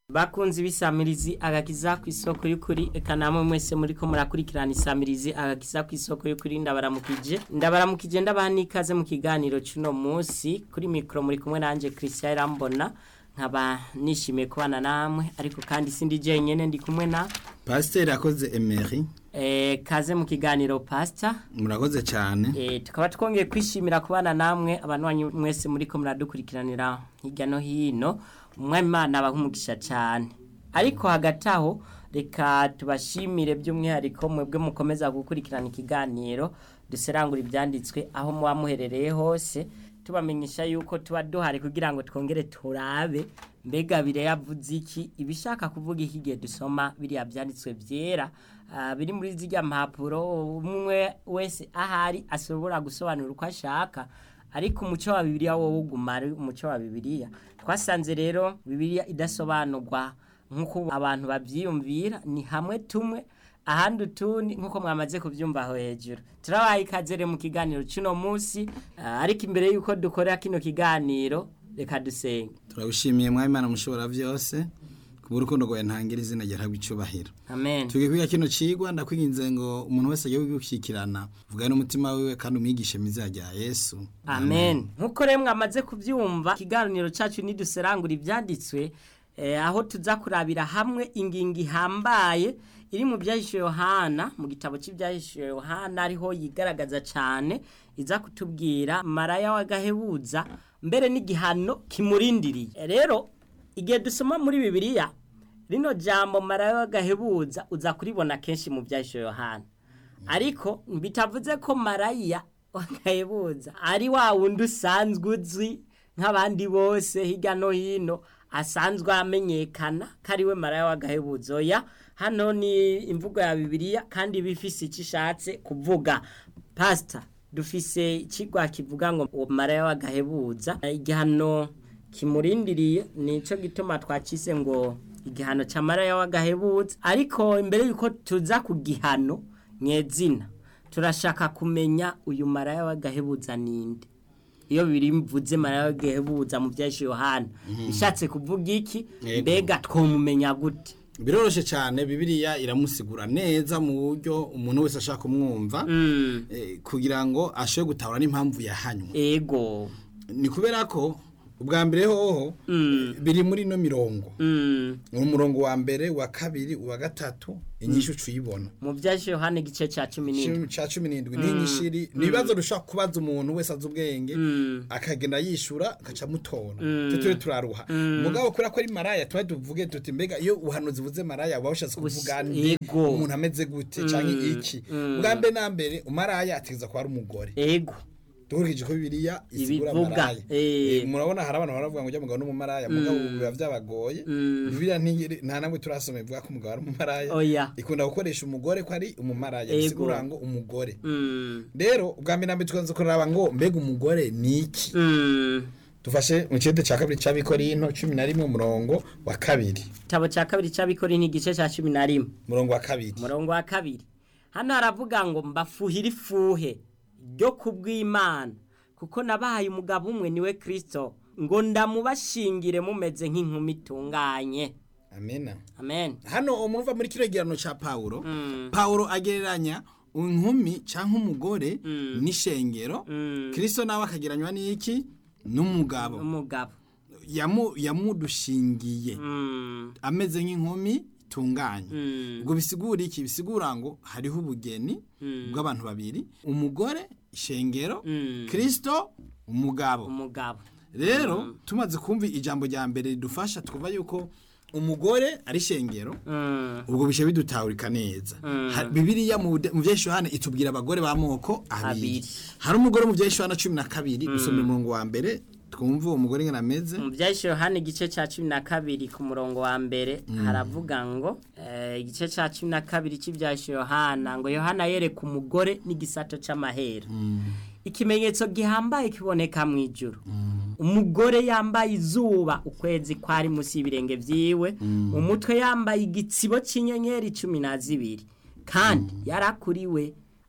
bakunzi b'isamirizi agakiza ku isoko y'ukuri eka namwe mwese muriko murakurikirana isamirizi agakiza ku isoko y'ukuri ndabaramukije ndabaramukije ndabaha n'ikaze mu kiganiro c'uno munsi kuri mikoro muri kumwe nanje Christian Rambona nkaba nishimiye kubana namwe ariko kandi sindi jenyene ndi kumwe na pasiteri akoze emeri eh, kaze mu kiganiro pastor murakoze cyane Eh, tukaba twongeye kwishimira kubana namwe abantu mwese muriko muradukurikiranira hirya no hino umwimana abahumugisha cyane ariko hagati aho reka tubashimire by'umwihariko mwebwe mukomeza gukurikirana ikiganiro duserangura ibyanditswe aho muba muherereye hose tubamenyesha yuko tuba duhari kugira ngo twongere turabe mbega bire yavuze iki ibishaka kuvuga iki igihe dusoma biriya byanditswe byera ah, biri muri zirya mpapuro umwe wese ahari ashobora gusobanura uko ashaka ariko umuco wa bibiliya wowe uguma ari umuco wa bibiliya twasanze rero bibiliya idasobanurwa nk'uko abantu babyiyumvira ni hamwe tumwe ahandi utundi nk'uko mwamaze kubyumva aho hejuru turabaye ikaze rero mu kiganiro cy'uno munsi ah, ariko imbere y'uko dukora kino kiganiro reka dusenge turabishimiye mwayimana mushobora byose ku bw'urukundo rwawe ntangira izina ryawe icyubahiro amen tugiye kwiga kino cigwa ndakwinginze ngo umuntu wese agiye gushyikirana vuga n'umutima wiwe kandi umwigishe mu izina rya yesu amen nk'uko rero mwamaze kubyumva ikiganiro cyacu niduserangura ibyanditswe eh, aho tuza kurabira hamwe ingingo ihambaye iri mu byahishuwe yohana mu gitabo cy'ibyahishuwe yohana ariho yigaragaza cyane iza kutubwira maraya w'agahebuza mbere n'igihano kimurindiriye Eh, rero igihe dusoma muri bibiliya rino jambo maraya w'agahebuza uza kuribona kenshi mu byahishuwe yohana ariko bitavuze ko maraya wagahebuza ari wa wundi usanzwe uzwi nk'abandi bose hirya no hino asanzwe amenyekana ko ari we maraya w'agahebuza oya hano ni imvugo ya bibiliya kandi bifise icyo ishatse kuvuga pasita dufise ikigwa kivuga ngo uwo maraya w'agahebuza igihano kimurindiriye nicyo gituma twacise ngo igihano cya maraya w'agahebuza ariko imbere y'uko tuza ku gihano nyezina turashaka kumenya uyu maraya w'agahebuza ninde iyo biri mvuze maraya w'agahebuza mu byaje yohana bishatse kuvuga iki Yego. mbega twomumenya gute biroroshye cyane bibiliya iramusigura neza mu buryo umuntu wese ashaka kumwumva Mm, eh, kugira ngo ashobore gutahura n'impamvu yahanywe ego ni kubera ko ubwa mbere hoho biri muri ino mirongo Mm, umurongo wa mbere wa kabiri uwa gatatu inyishu uyibona mu byaje yohana igice cya cumi n'indwi cya cumi n'indwi ni inyishiri ni ibibazo dushobora kubaza umuntu wese azi ubwenge akagenda yishura agaca amutora tutiriwe turaruha mugabo kubera ko ari maraya tuba tuvuge tuti mbega iyo ubuhanuzi buze maraya buba bushatse kuvuga nde Yego. umuntu ameze gute cyangwa iki bwa mbere na mbere umaraya ategeza kuba ari umugore ego dukurikije ko bibiliya isigura Ibivuga, maraya eh. Eh, murabona hari abantu baravuga ngo ujya mugabo n'umumaraya mugabo ubu biba byabagoye bibiliya ntigire- nta namwe turasoma ivuga ko umugabo ari umumaraya Oya. ikunda gukoresha umugore ko ari umumaraya Ego. bisigura ngo umugore Mm, rero ubwa mbere na mbere tukanze kuraba ngo mbega umugore ni iki mm. dufashe mu kirete cya kabiri cy'abikorino cumi na rimwe umurongo wa kabiri igitabo cya kabiri cy'abikori ni igice cya cumi na rimwe umurongo wa kabiri umurongo wa kabiri hano haravuga ngo mbafuhire ifuhe ryo kubw'imana kuko nabahaye umugabo umwe niwe kirisito ngo ndamubashingire mumeze nk'inkumi itunganye amena amen hano umuntu uva muri kino gihano cya pawulo pawulo agereranya inkumi cyangwa umugore n'ishengero kirisito nawe akagereranywa n'iki n'umugabo umugabo Yamu- yamudushingiye Mm, ameze nk'inkumi itunganye mm, ubwo bisigura iki bisigura ngo hariho ubugeni bw'abantu babiri umugore ishengero Mm. kirisito umugabo umugabo rero tumaze kumva ijambo rya mbere ridufasha twumva yuko umugore ari ishengero Mm, ubwo bishe bidutahurika neza Ha- bibiliya mu bude- mu byeshuhana itubwira abagore b'amoko abiri Abiri. hari umugore mu byeshuhana cumi na kabiri gusoma umurongo wa mbere twumva uwo mugore ngana ameze mu byahise yohani igice cya cumi na kabiri ku murongo wa mbere haravuga ngo eh, igice cya cumi na kabiri cy'ibyahise yohana ngo yohana yereka umugore n'igisato cy'amahera ikimenyetso gihambaye kiboneka mu ijuru umugore yambaye izuba ukwezi kwari munsi y'ibirenge byiwe mu mutwe yambaye igitsibo cy'inyenyeri cumi na zibiri kandi yarakuriwe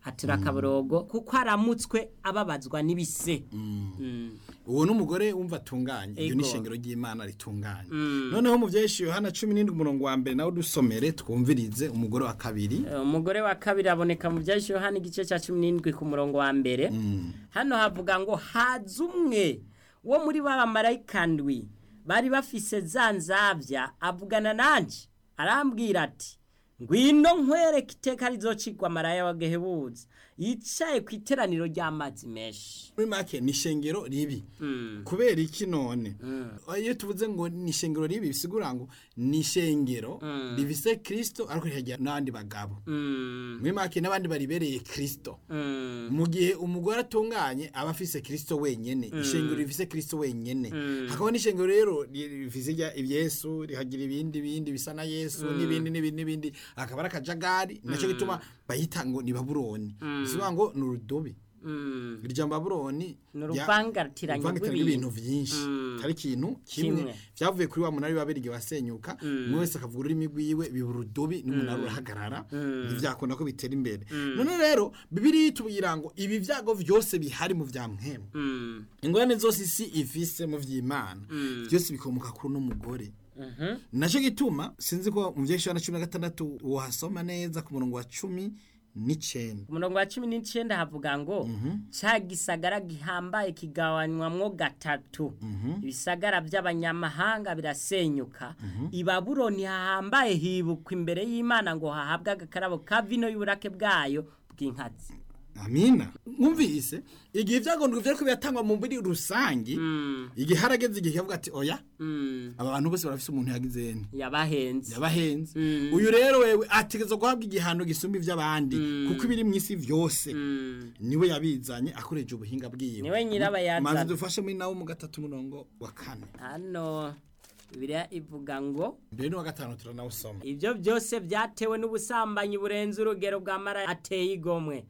hatura akaborogo kuko aramutswe ababazwa n'ibise Mm. uwo n'umugore wumva atunganye iryo ni Ego. ishengero ry'imana ritunganye noneho mu byeshi yohana cumi n'indwi umurongo wa mbere nawe dusomere twumvirize umugore wa kabiri Eh, umugore wa kabiri aboneka mu byahise yohana igice cya cumi n'indwi ku murongo wa mbere hano havuga ngo haza umwe wo muri ba bamarayika ndwi bari bafise za nzabya avugana nanjye arambwira ati ngwino nkwereke iteka rizocigwa maraya wa gehebuza yicaye ku iteraniro ry'amazi menshi muri make ni ishengero ribi kubera iki none iyo tuvuze ngo ni ishengero ribi bisigura ngo ni ishengero rivise kirisito ariko rikagira n'abandi bagabo Mm, muri make n'abandi baribereye kirisito mm, mu gihe umugore atunganye aba afise kirisito wenyene ishengero rifise kirisito wenyene hakaba n'ishengero rero rifise irya- yesu rihagira ibindi bindi bisa na yesu n'ibindi n'ibindi n'ibindi akaba ari akajagari nacyo gituma bayita ngo ni babuloni bisigura ngo ni urudobi mm. iryo babuloni Ni rya- uruvangatiranye uruvangatiranye rw'ibintu. rw'ibintu vyinshi atari ikintu kimwe Kimwe. vyavuye kuri wa munara w'ababirigi wasenyuka umwe wese akavuga ururimi rwiwe biba urudobi n'umunara urahagarara ntivyakunda ko bitera imbere none rero bibiri itubwira ngo ibi vyago vyose bihari mu vya mpemu Mm, ingorane zose isi ifise mu vy'imana byose bikomoka kuri uno mugore mhm. naco gituma sinzi ko mu vyeshana cumi na gatandatu wohasoma neza ku murongo wa cumi n'icenda ku murongo wa cumi n'icyenda havuga ngo cya gisagara gihambaye kigabanywamwo gatatu ibisagara by'abanyamahanga birasenyuka i babuloni hahambaye hibukwa imbere y'imana ngo hahabwe agakarabo ka vino y'uburake bwayo bw'inkazi amina mwumvise igihe ivyagondwe vyariko biratangwa mu muri rusangi igihe harageze igihe kavuga ati oya Mm, aba bantu bose barafise umuntu yagize yabahenze yabahenze uyu rero wewe ategeza guhabwa igihano gisumba ivy'abandi kuko ibiri mw'isi vyose Mm, niwe yabizanye akoresheje ubuhinga bwiwe Niwe nyirabayazana. maze dufashe muri nawo mu gatatu murongo wa kane hano bibiliya ivuga ngo mbere n'uwa gatanu turanawusoma ibyo byose byatewe n'ubusambanyi burenze urugero bwa mara ateye igomwe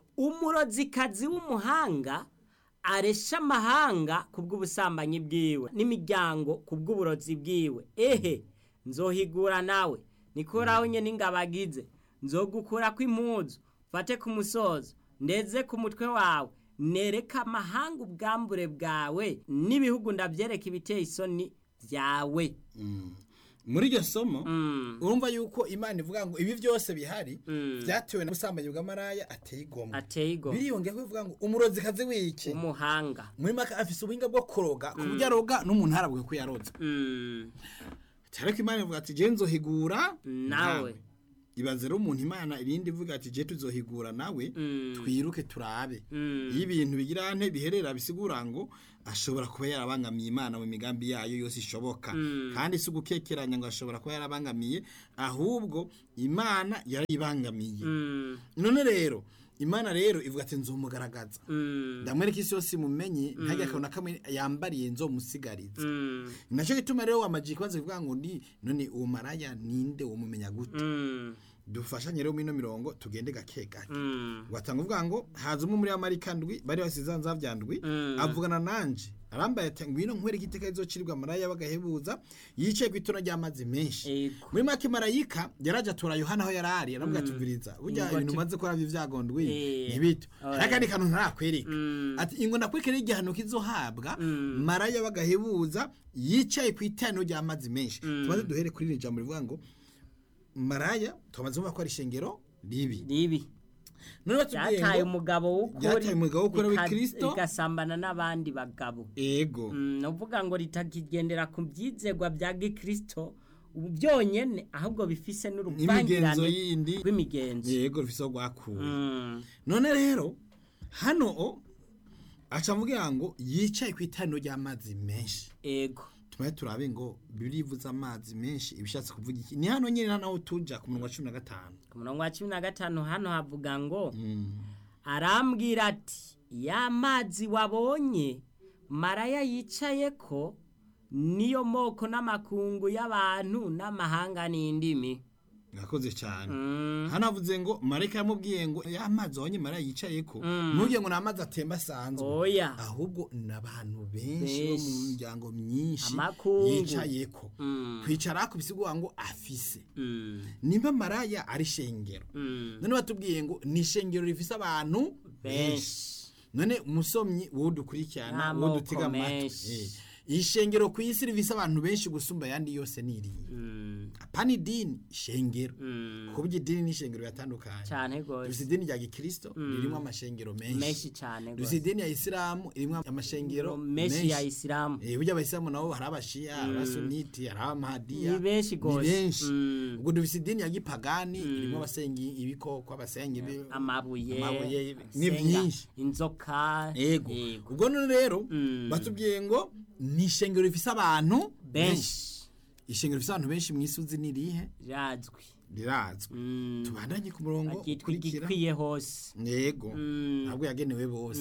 umurozikazi w'umuhanga aresha amahanga ku bw'ubusambanyi bwiwe n'imiryango ku bw'uburozi bwiwe ehe nzohigura nawe nikoraho nyine ingabagize nzogukura kw'impuzu fate ku musozo ndeze ku mutwe wawe nereka amahanga ubwambure bwawe n'ibihugu ndabyereka ibiteye isoni byawe muri iryo somo Mm. urumva yuko imana ivuga ngo ibi byose bihari byatewe n'ubusambanyi bw'amaraya ateye igomwe ateye igomwe biriyongera ko bivuga ngo umurozikazi w'iki umuhanga muri make afise ubuhinga bwo kuroga ku buryo aroga n'umuntu arabwe ko yaroze Mm, ariko imana ivuga ati je nzohigura Nawe. ibaze rero umuntu imana irindi ivuga ati je tuzohigura nawe Mm. twiruke turabe Mm. iyo ibintu bigira nte biherera bisigura ngo ashobora kuba yarabangamiye imana mu migambi yayo yose ishoboka kandi si ugukekeranya ngo ashobora kuba yarabangamiye ahubwo imana yarayibangamiye mm, none rero imana rero ivuga ati nzumugaragaza mm, ndamwereka isi yose imumenye ntajya akabona kamwe yambariye nzomusigariza mm, nacyo gituma rero wamaji kubanza kuvuga ngo ni none uwo maraya ninde umumenya gute mm, dufashanye rero mino mirongo tugende gake gake mm, watanga uvuga ngo haza umwe muri amarika ndwi bari basize nzavya ndwi Mm. avugana nanje arambaye ati ngwino nkwereke iteka rizocirwa amaraya bagahebuza yicaye ku itona ry'amazi menshi Ego. muri make marayika yaraje atora yohana aho yari ari aravuga ati viriza burya Ingoti. ibintu umaze kora vy'ivyagondwi Eh. ntibito Oya. hari akandi kantu ntarakwereka Mm. ati ingo nakwerekera igihano kizohabwa maraya bagahebuza yicaye ku itano ry'amazi menshi tumaze duhere kuri iri jambo rivuga ngo maraya tumaze kumva ko ari ishengero ribi ribi none batubwiye byataye ngo umugabo w'ukuri Byataye umugabo w'ukuri rika- w'Ikristo. rigasambana n'abandi bagabo ego Mm, ni ukuvuga ngo ritakigendera ku byizegwa bya gikristo ubu byonyene ahubwo bifise n'imigenzo n'uruvangirane yindi rw'imigenzo yego rufise aho rwakuwe Mm, none rero hano o aca avuga ngo yicaye ku itaniro ry'amazi menshi ego tumaze turabe ngo bibiri ivuze amazi menshi ibishatse kuvuga iki ni hano nyine naho tuja ku murongo wa cumi na gatanu ku murongo wa cumi na gatanu hano havuga ngo arambwira ati ya mazi wabonye maraya yicaye ko niyo moko n'amakungu y'abantu n'amahanga n'indimi Murakoze cyane Mm. hano havuze ngo marayika yamubwiye ngo ya mazi wabonye marayika yicaye ko ntugire ngo ni amazi atemba asanzwe oya ahubwo ni abantu benshi bo mu Benshi. miryango myinshi Amakungu. yicaye ko Mm. kwicara ku bisigura ngo afise Mm. nimba maraya ari shengero Mm. none batubwiye ngo ni ishengero rifise abantu benshi benshi none umusomyi wowe dukurikirana wowe N'amoko dutega amatwi menshi. eh, iyi shengero ku isi rifise abantu benshi gusumba ayandi yose ni iriya Mm. apana idini ishengero Mm. kuko idini n'ishengero biratandukanye cyane dufise gose idini rya gikristo ririmo amashengero menshi menshi cyane dufise gose idini ya isilamu irimo amashengero menshi ya isilamu Eh, burya abayisilamu nabo hari abashiya hari abasuniti hari abamahadiya Ni benshi gose. benshi Mm. ubwo dufise idini ya gipagani irimo abasenga ibikoko abasenga ibi- amabuye amabuye ni asenga byinshi inzoka yego yego ubwo none rero Mm. batubwiye ngo ni ishengero rifise abantu benshi ishengero rifise abantu benshi mu isi uzi ni irihe razwi rirazwi Mm. tubandanye ku murongo agitwa ukurikira igikwiye hose yego Mm. ntabwo yagenewe bose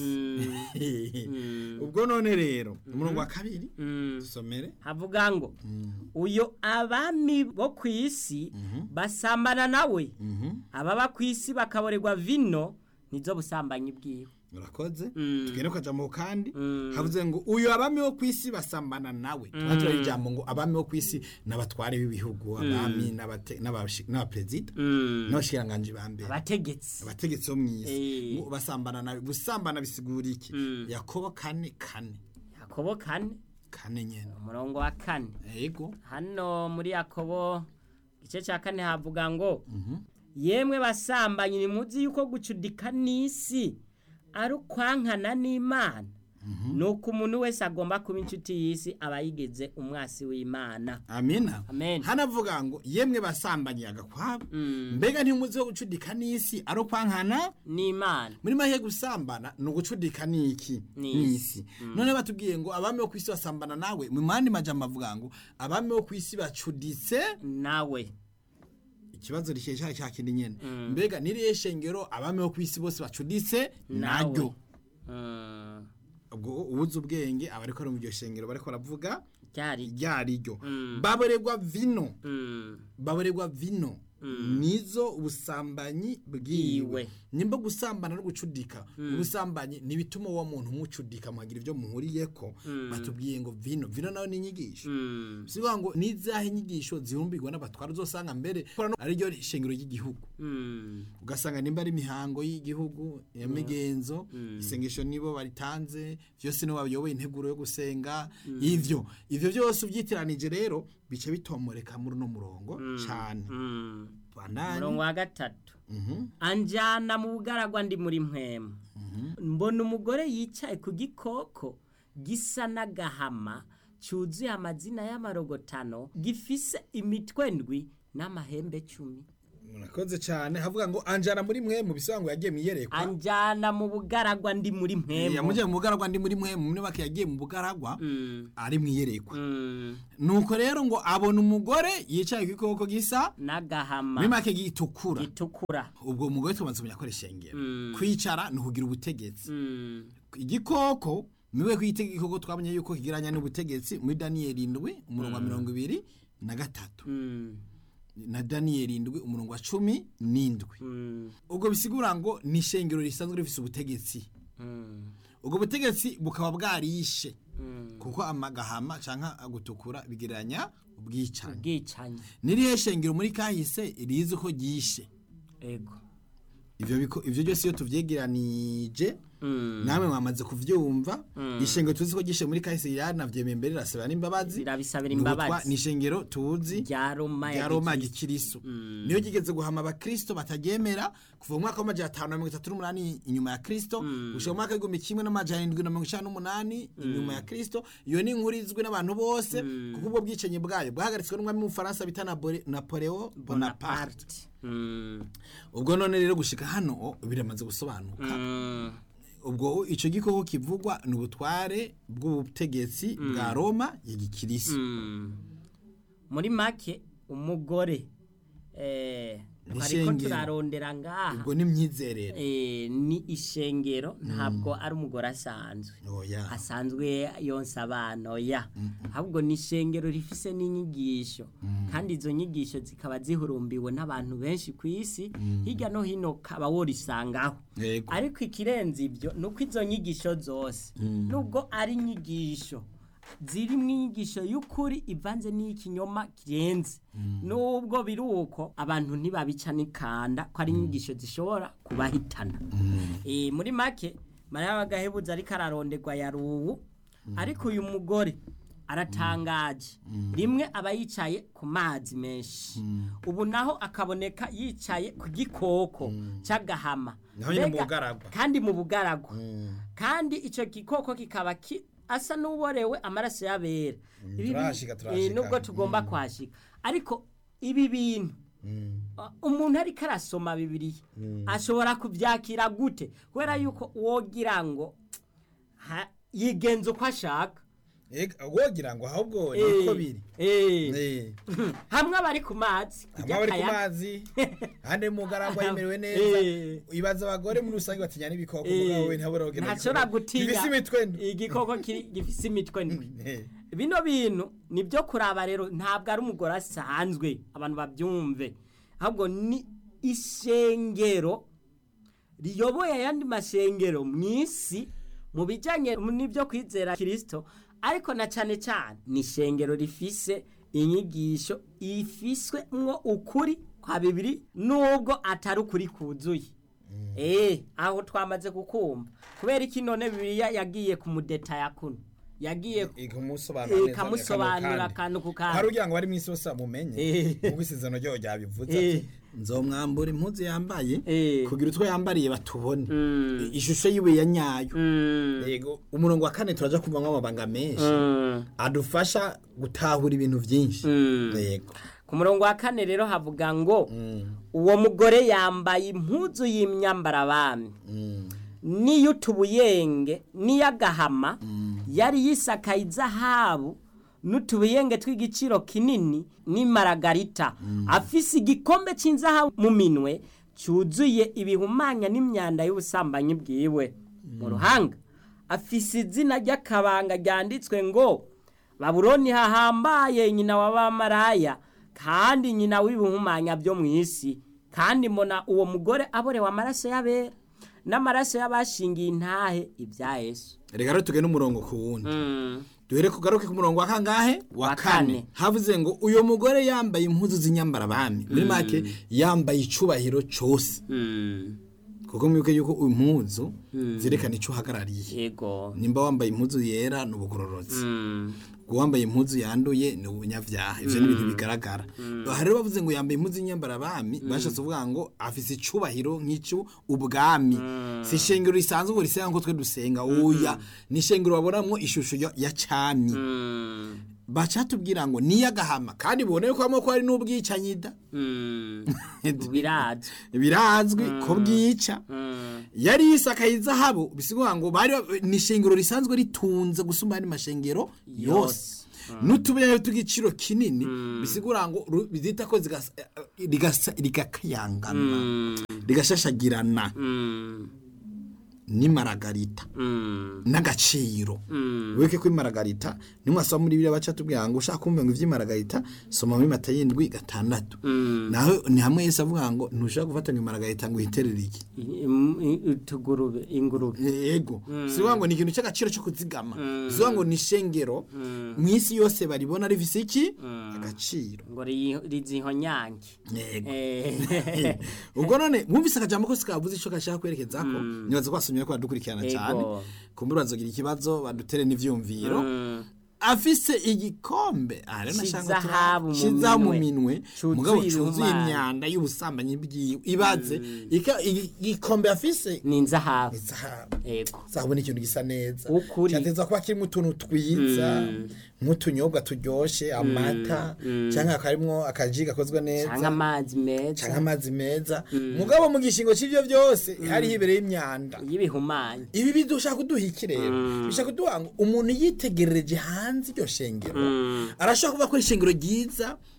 Mm. ubwo none rero umurongo wa kabiri Mm. dusomere havuga ngo uyo abami bo ku isi basambana nawe ababa ku isi bakaborerwa vino nizo busambanyi bwiwe murakoze Mm. tugende ku kajambo kandi Mm. havuze ngo uyu abami bo ku isi basambana nawe tuba turari ijambo ngo abami bo ku isi n'abatware b'ibihugu abami n'abate- n'abashi- n'abaperezida Mm. n'abashikiranganji ba mbere abategetsi abategetsi bo mu isi Eh. ngo basambana nawe gusambana bisigura iki Mm. yakobo kane kane yakobo kane kane nyene umurongo wa kane yego hano muri yakobo igice cya kane havuga ngo yemwe basambanyi nimuzi yuko gucudika n'isi ari ukwankana n'imana ni uko umuntu wese agomba kuba inshuti y'isi aba yigeze umwasi w'imana amina Amen. hanavuga ngo yemwe basambanyi agakwabo Mm. mbega ntimuzi wo gucudika n'isi ari ukwankana n'imana muri make gusambana ni ugucudika n'iki N'isi. n'isi none batubwiye ngo abami bo ku isi basambana nawe mu mandi majambo avuga ngo abami bo ku isi bacuditse nawe ikibazo rikeye cya cya kindi nyene mbega niriye shengero abami bo ku isi bose bacuditse naryo Mm. ubwo ubuze ubwenge aba ariko ari mu iryo shengero bariko baravuga ryari ryariryo Mm. baborerwa vino Mm. baborerwa vino nizo ubusambanyi bwiwe Bwiwe. nimba gusambana no gucudika ubusambanyi ntibituma uwo muntu umucudika muhagira ibyo muhuriyeko batubwiye ngo vino vino nawe ni inyigisho Mm. sivuga ngo nizahe inyigisho zihumbirwa n'abatwara uzosanga mbere kora no- ariryo shengero ry'igihugu Mm. ugasanga nimba ari imihango y'igihugu ya migenzo isengesho nibo baritanze byose nibo bayoboye integuro yo gusenga ivyo ivyo byose ubyitiranije rero bice bitomoreka muri uno murongo cyane Mm. bandanye umurongo wa gatatu Mhm. anjyana mu bugaragwa ndi muri mwemu mbona umugore yicaye ku gikoko gisa n'agahama cyuzuye amazina y'amarogotano gifise imitwe ndwi n'amahembe cumi murakoze cyane havuga ngo anjana muri mwe mu bisobanuro yagiye mu iyerekwa anjyana mu bugaragwa ndi muri mwemu yamugiye mu bugaragwa ndi muri mwe mu myubake yagiye mu bugaragwa Mm. ari mu iyerekwa Mm. nuko rero ngo abona umugore yicaye ku gikoko gisa n'agahama muri make gitukura gitukura ubwo umugore tumaze kumenya ko ari ishengero Mm. kwicara ni ukugira ubutegetsi Mm. igikoko miwe kwita igikoko twamenye yuko kigiranya n'ubutegetsi muri daniyeli indwi umurongo wa mirongo ibiri na gatatu Mm. na daniyeli indwi umurongo wa cumi n'indwi Mm. ubwo bisigura ngo ni ishengero risanzwe rifise ubutegetsi Mm. ubwo butegetsi bukaba bwarishe Mm. kuko amagahama canka agutukura bigereranya ubwicanyi ubwicanyi nirihe shengero muri kahise rizi ko ryishe ego ivyo biko ivyo byose iyo tuvyegeranije Mm. namwe mwamaze kuvyumva ishengero tuzi ko gishe muri kahise yaranavyemeye mbere rasaba n'imbabazi Rirabisabira Ni ubutwa- imbabazi. ni ishengero tuzi rya roma rya ya roma gikristo. gikiriso niyo gigeze guhama abakristo bataryemera kuva mu mwaka w'amajana atanu na mirongo itatu n'umunani inyuma ya kristo gushika mu mwaka w'igihumbi kimwe n'amajana indwi na mirongo icenda n'umunani inyuma ya kristo iyo ni inkuru izwi n'abantu bose kuko ubwo bwicanyi bwayo bwahagaritswe n'umwami w'umufaransa bita Nabore- napoleo bonaparte bonaparte Mm. ubwo none rero gushika hano o, biramaze gusobanuka Mm. ubwo ico gikoko kivugwa ni ubutware bw'ubutegetsi bwa roma ya gikirisi Mm. muri make umugore eh, Ni ariko ishengero. turarondera ngaha ubwo ni imyizerere Eh, ni ishengero ntabwo ari umugore asanzwe oya asanzwe yonsa abana oya ahubwo ni ishengero rifise n'inyigisho kandi izo nyigisho zikaba zihurumbiwe n'abantu benshi ku isi hirya no hino kaba worisangaho yego ariko ikirenze ibyo ni uko izo nyigisho zose nubwo ari inyigisho ziri mu inyigisho y'ukuri ivanze n'ikinyoma kirenze nubwo biri uko abantu ntibabica n'ikanda ko ari inyigisho zishobora kubahitana Eh, muri make mariya w'agahebuzo ariko araronderwa yari ubu ariko uyu mugore aratangaje rimwe aba yicaye ku mazi menshi ubu naho akaboneka yicaye ku gikoko cy'agahama Naho nyine mu Mbega- bugaragwa. kandi mu bugaragwa kandi icyo gikoko kikaba ki- asa n'uborewe amaraso y'abera Ibi bi- turahashika, eh, turahashika. nubwo tugomba kuhashika ariko ibi bintu uh, umuntu ariko arasoma bibiliya ashobora kubyakira gute kubera yuko wogira ngo ha- yigenza uko ashaka Ega, wogira ngo ahubwo niko Eh, biri eh. Eh, hamwe abari ku mazi hamwe abari ku akayaga. mazi ahandi mu mugaragwa yemerewe neza Eh. ibaza abagore muri rusange batinya n'ibikoko Eh, mugabo we ntabura kugenda ntashobora gutinya bifise imitwe ndwi. igikoko kiri- gifise imitwe ndwi Eh, bino bintu ni byo kuraba rero ntabwo ari umugore asanzwe abantu babyumve ahubwo ni ishengero riyoboye ayandi mashengero mu isi mu bijyanye n'ibyo kwizera kirisito ariko na cyane cyane ni ishengero rifise inyigisho ifiswemwo ukuri kwa bibiri nubwo atari ukuri kuzuye Eh, aho twamaze kukumva kubera iki none bibiliya yagiye kumudetaya kuno yagiye ikamusobanura Eh, neza ikamusobanurira akantu akantu ku kandi. kandi. hari ugira ngo ari mu isi yose bamumenye Eh. ubwo isezerano ryayo ryabivuze Eh. ati nzomwambura impuzu yambaye Eh. kugira utwo yambariye batubone Mm. ishusho yiwe ya nyayo Mm, yego umurongo wa kane turaja kumvamwo amabanga menshi mm, adufasha gutahura ibintu byinshi mm. yego ku murongo wa kane rero havuga ngo uwo mugore yambaye impuzu y'imyambarabami Mm. n'iy'utubuyenge n'iy'agahama yari yisakaye izahabu n'utubuyenge tw'igiciro kinini n'imaragarita afise igikombe cy'inzahabu mu minwe cyuzuye ibihumanya n'imyanda y'ubusambanyi bwiwe mu ruhanga afise izina ry'akabanga ryanditswe ngo babuloni hahambaye nyina w'abamaraya kandi nyina w'ibihumanya byo mu isi kandi mbona uwo mugore aborewe amaraso y'abera n'amaraso y'abashingiye intahe ibya yesu reka rero tugende umurongo ku wundi Mm, duhere kugaruke ku murongo wa kangahe wa Wa kane kane. havuze ngo uyo mugore yambaye impuzu z'inyambarabami muri make yambaye icubahiro cose mm, kuko mwibuke yuko impuzu zerekana ico uhagarariye yego nimba wambaye impuzu yera ni ubugororotsi Mm, uwambaye impuzu yanduye ni ubunyavyaha ivyo ni ibintu bigaragara aha rero bavuze ngo yambaye impuzu y'imyambarabami bashatse kuvuga ngo afise icubahiro nk'icyo ubwami si ishengero risanzwe ngo risenga nko twe dusenga oya ni ishengero babonamwo ishusho ya- ya cami mm, bacatubwira ngo niyagahama kandi biboneye ko hamwe ko hari n'ubwicanyi da mm. birazwi birazwi ko bwica Mm, yari yisakaye izahabu bisigura ngo bari ni ishengero risanzwe ritunze gusumba andi mashengero yose n'utubuye tw'igiciro kinini bisigura ngo ru- bizita ko zigasa- rigasa- rigakayangana rigashashagirana mm, n'imaragarita mm, n'agaciro mm. weke ko imaragarita nimwasoma muri biriya baca tubwira ngo ushaka kumva ngo ivy'imaragarita soma muri mata y'indwi gatandatu naho ni hamwe yese avuga ngo ntushaka gufatanya imaragarita ngo uhiterere iki Im- i- utugurube ingurube yego sivuga ngo ni ikintu cy'agaciro cyo kuzigama sivuga ngo ni ishengero mu isi yose baribona rifise iki agaciro ngo ri- rizihonyange yego Eh, ubwo none mwumvise akajambo kose kavuze ico gashaka kwerekeza ko nibaza ko basomye ko badukurikirana Yego. cyane kumbura bazogira ikibazo badutere n'ivyumviro mm, afise igikombe aha rero nashaka C'izahabu mu cizahabu mu minwe. minwe Cuzuye mugabo cuzuye ibihumanya. imyanda y'ubusambanyi bwiwe ibaze ika- igi- igikombe afise ni inzahabu izahabu yego zahabu ni ikintu gisa neza Ukuri. cyateza kuba kirimo utuntu twiza nk'utunyobwa turyoshe amata cyangwa akarimwo akaji gakozwe cyangwa neza amazi meza cyangwa amazi meza mugabo mu gishingo cy'ivyo byose hariho ibereye imyanda y'ibihumanya ibi bidushaka kuduha iki rero bishaka kuduha ngo umuntu yitegerereje hanze iryo shengero arashobora kuba ko ishengero ryiza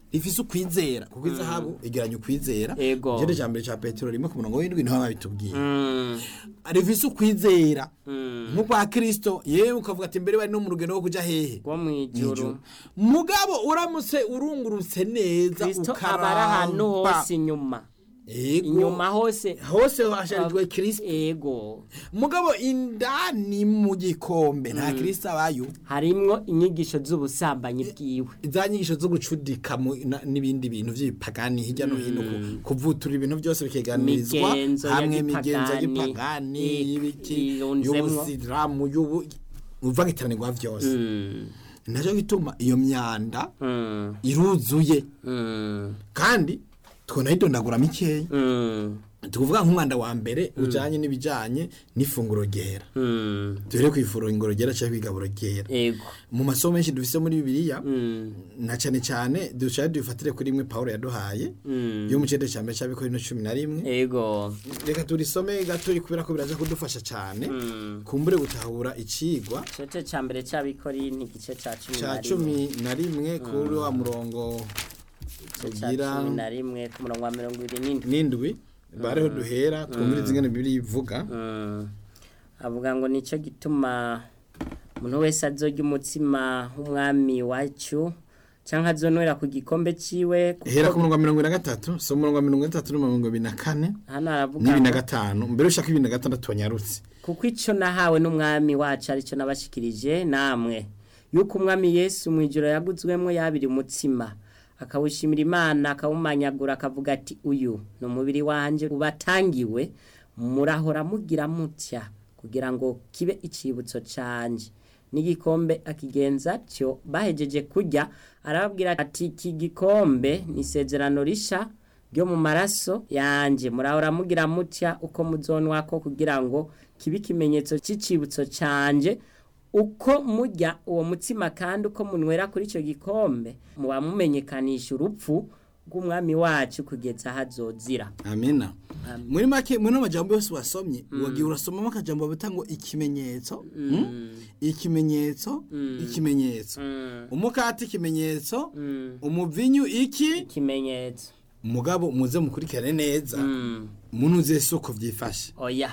rifise ukwizera kuko izahabu igeranya ukwizera Ego. igihande cya mbere cya petero rimwe ku murongo w'indwi niho babitubwiye Mm. rifise ukwizera Mm. nk'ukwa kirisito yewe ukavuga ati mbere bari no mu rugendo rwo kuja hehe rwo mu ijuru Ijuru. mugabo uramutse urungurutse neza kristo aba ari ahantu ukaramba hose inyuma Ego. inyuma hose hose hasharijwe kirisito ego mugabo indani mu gikombe nta kirisito abayo harimwo inyigisho z'ubusambanyi bwiwe za nyigisho zo gucudika mu- na- n'ibindi bintu by'ibipagani hirya no hino ku- kuvutura ibintu byose bikeganirizwa Migenzo ya hamwe imigenzo gipagani, y'ipagani ik- y'ibiki irunzemwo. y'ubusilamu y'ubu uvangitiranirirwa byose Mm. nacyo gituma iyo myanda Mm. iruzuye Mm. kandi twonayidondagura mikeya Mm. tukuvuga nk'umwanda wa mbere ujanye n'ibijanye n'ifunguro ryera Mm. duhere ku ifunguro ryera cyangwa kwigaburo ryera ego mu masomo menshi dufise muri bibiliya Mm. na cyane cyane dushaka dufatire kuri rimwe pawulo yaduhaye Mm. yo mu cende cya mbere cy'abikorino cumi na rimwe ego reka turisome gato kubera ko biraza kudufasha cyane Mm. kumbure gutahura icigwa igice cya mbere cy'abikorinti igice cya cumi cya na rimwe cumi na rimwe kuri wa murongo igice cya ugira cumi na rimwe ku murongo wa mirongo ibiri n'indwi n'indwi bareho duhera twumviriza ingene bibiri ivuga Mm. avuga ngo nicyo gituma umuntu wese azorya umutsima w'umwami wacu cyangwa azonwera ku gikombe ciwe kuko hera ku murongo wa mirongo ine na gatatu so umurongo wa mirongo itatu n'umurongo ibiri na kane hano aravuga n'ibiri na ngo gatanu mbere ushaka ibiri na gatandatu wanyarutse kuko icyo nahawe n'umwami wacu aricyo nabashikirije namwe yuko umwami yesu mu ijoro yaguzwemo yabiri umutsima akawushimira imana akawumanyagura akavuga ati uyu ni umubiri wanjye ubatangiwe murahora mugira mutya kugira ngo kibe icibutso canje n'igikombe akigenza atyo bahejeje kurya arababwira ati iki gikombe ni isezerano risha ryo mu maraso yanjye murahora mugira mutya uko muzonwa ko kugira ngo kibe ikimenyetso cy'icibutso cyanjye uko murya uwo mutsima kandi uko munywera kuri icyo gikombe muba mumenyekanisha urupfu rw'umwami wacu kugeza aho azozira amina muri make muri amajambo yose wasomye wagiye urasomamo akajambo bita ngo ikimenyetso mm? ikimenyetso ikimenyetso umukati ikimenyetso umuvinyu iki ikimenyetso mugabo muze mukurikirane neza Mm. munuze soko vyifashe oya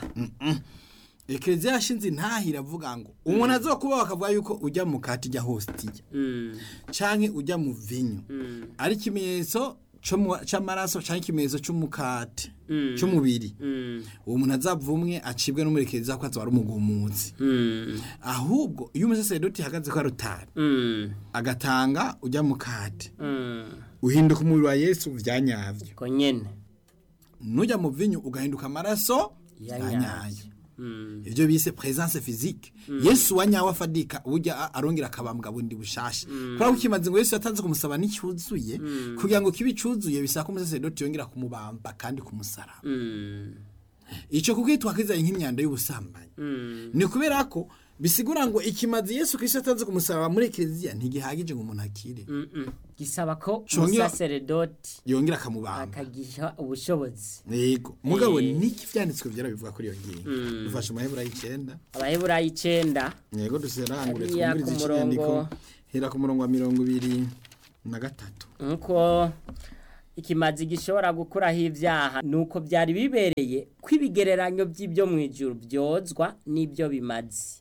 ekereziya yashinze intahira avuga ngo umuntu azokuba bakavuga yuko ujya mu kati ijya hostiya Mm. canke ujya mu vinyu Mm. ari ikimenyetso co mu- c'amaraso canke ikimenyetso c'umukati Mm. c'umubiri Mm. uwo muntu azavumwe acibwe n'umurekereza ko azaba ari umugumutsi Mm. ahubwo iyo umusaseredoti ahagaze ko arutari Mm. agatanga ujya mu kati Mm. uhinduka umubiri wa yesu vyanyavyo ko nyene nujya mu vinyu ugahinduka amaraso Ya yanyayo nyayo. Mm. ivyo bise presence physique yesu wanyawe afadika burya a- arongera akabambwa bundi bushasha kubera ko ikimaze ngo yesu yatanze kumusaba n'icyuzuye kugira ngo kibe icuzuye bisaba ko umusaseredoti yongera kumubamba kandi kumusaraba Mm. ico kuko twakizanye nk'imyanda y'ubusambanyi Mm. ni kubera ko bisigura ngo ikimazi yesu kristo yatanze kumusaraba muri ekereziya ntigihagije ngo umuntu akire Mm-mm. gisaba ko Congera- umusaseredoti yongera akamubamba akagiha ubushobozi yego mugabo Eh. niki vyanditswe vyera bivuga kuri iyo ngingo dufashe amaheburayo icenda abaheburayo icenda yego duserangure Hariya twumvirize ku ikinyandiko murongo- hera ku murongo wa mirongo ibiri na gatatu nkuko ikimazi gishobora gukuraho ibyaha nuko byari bibereye ko ibigereranyo by'ibyo mu ijuru byozwa n'ibyo bimazi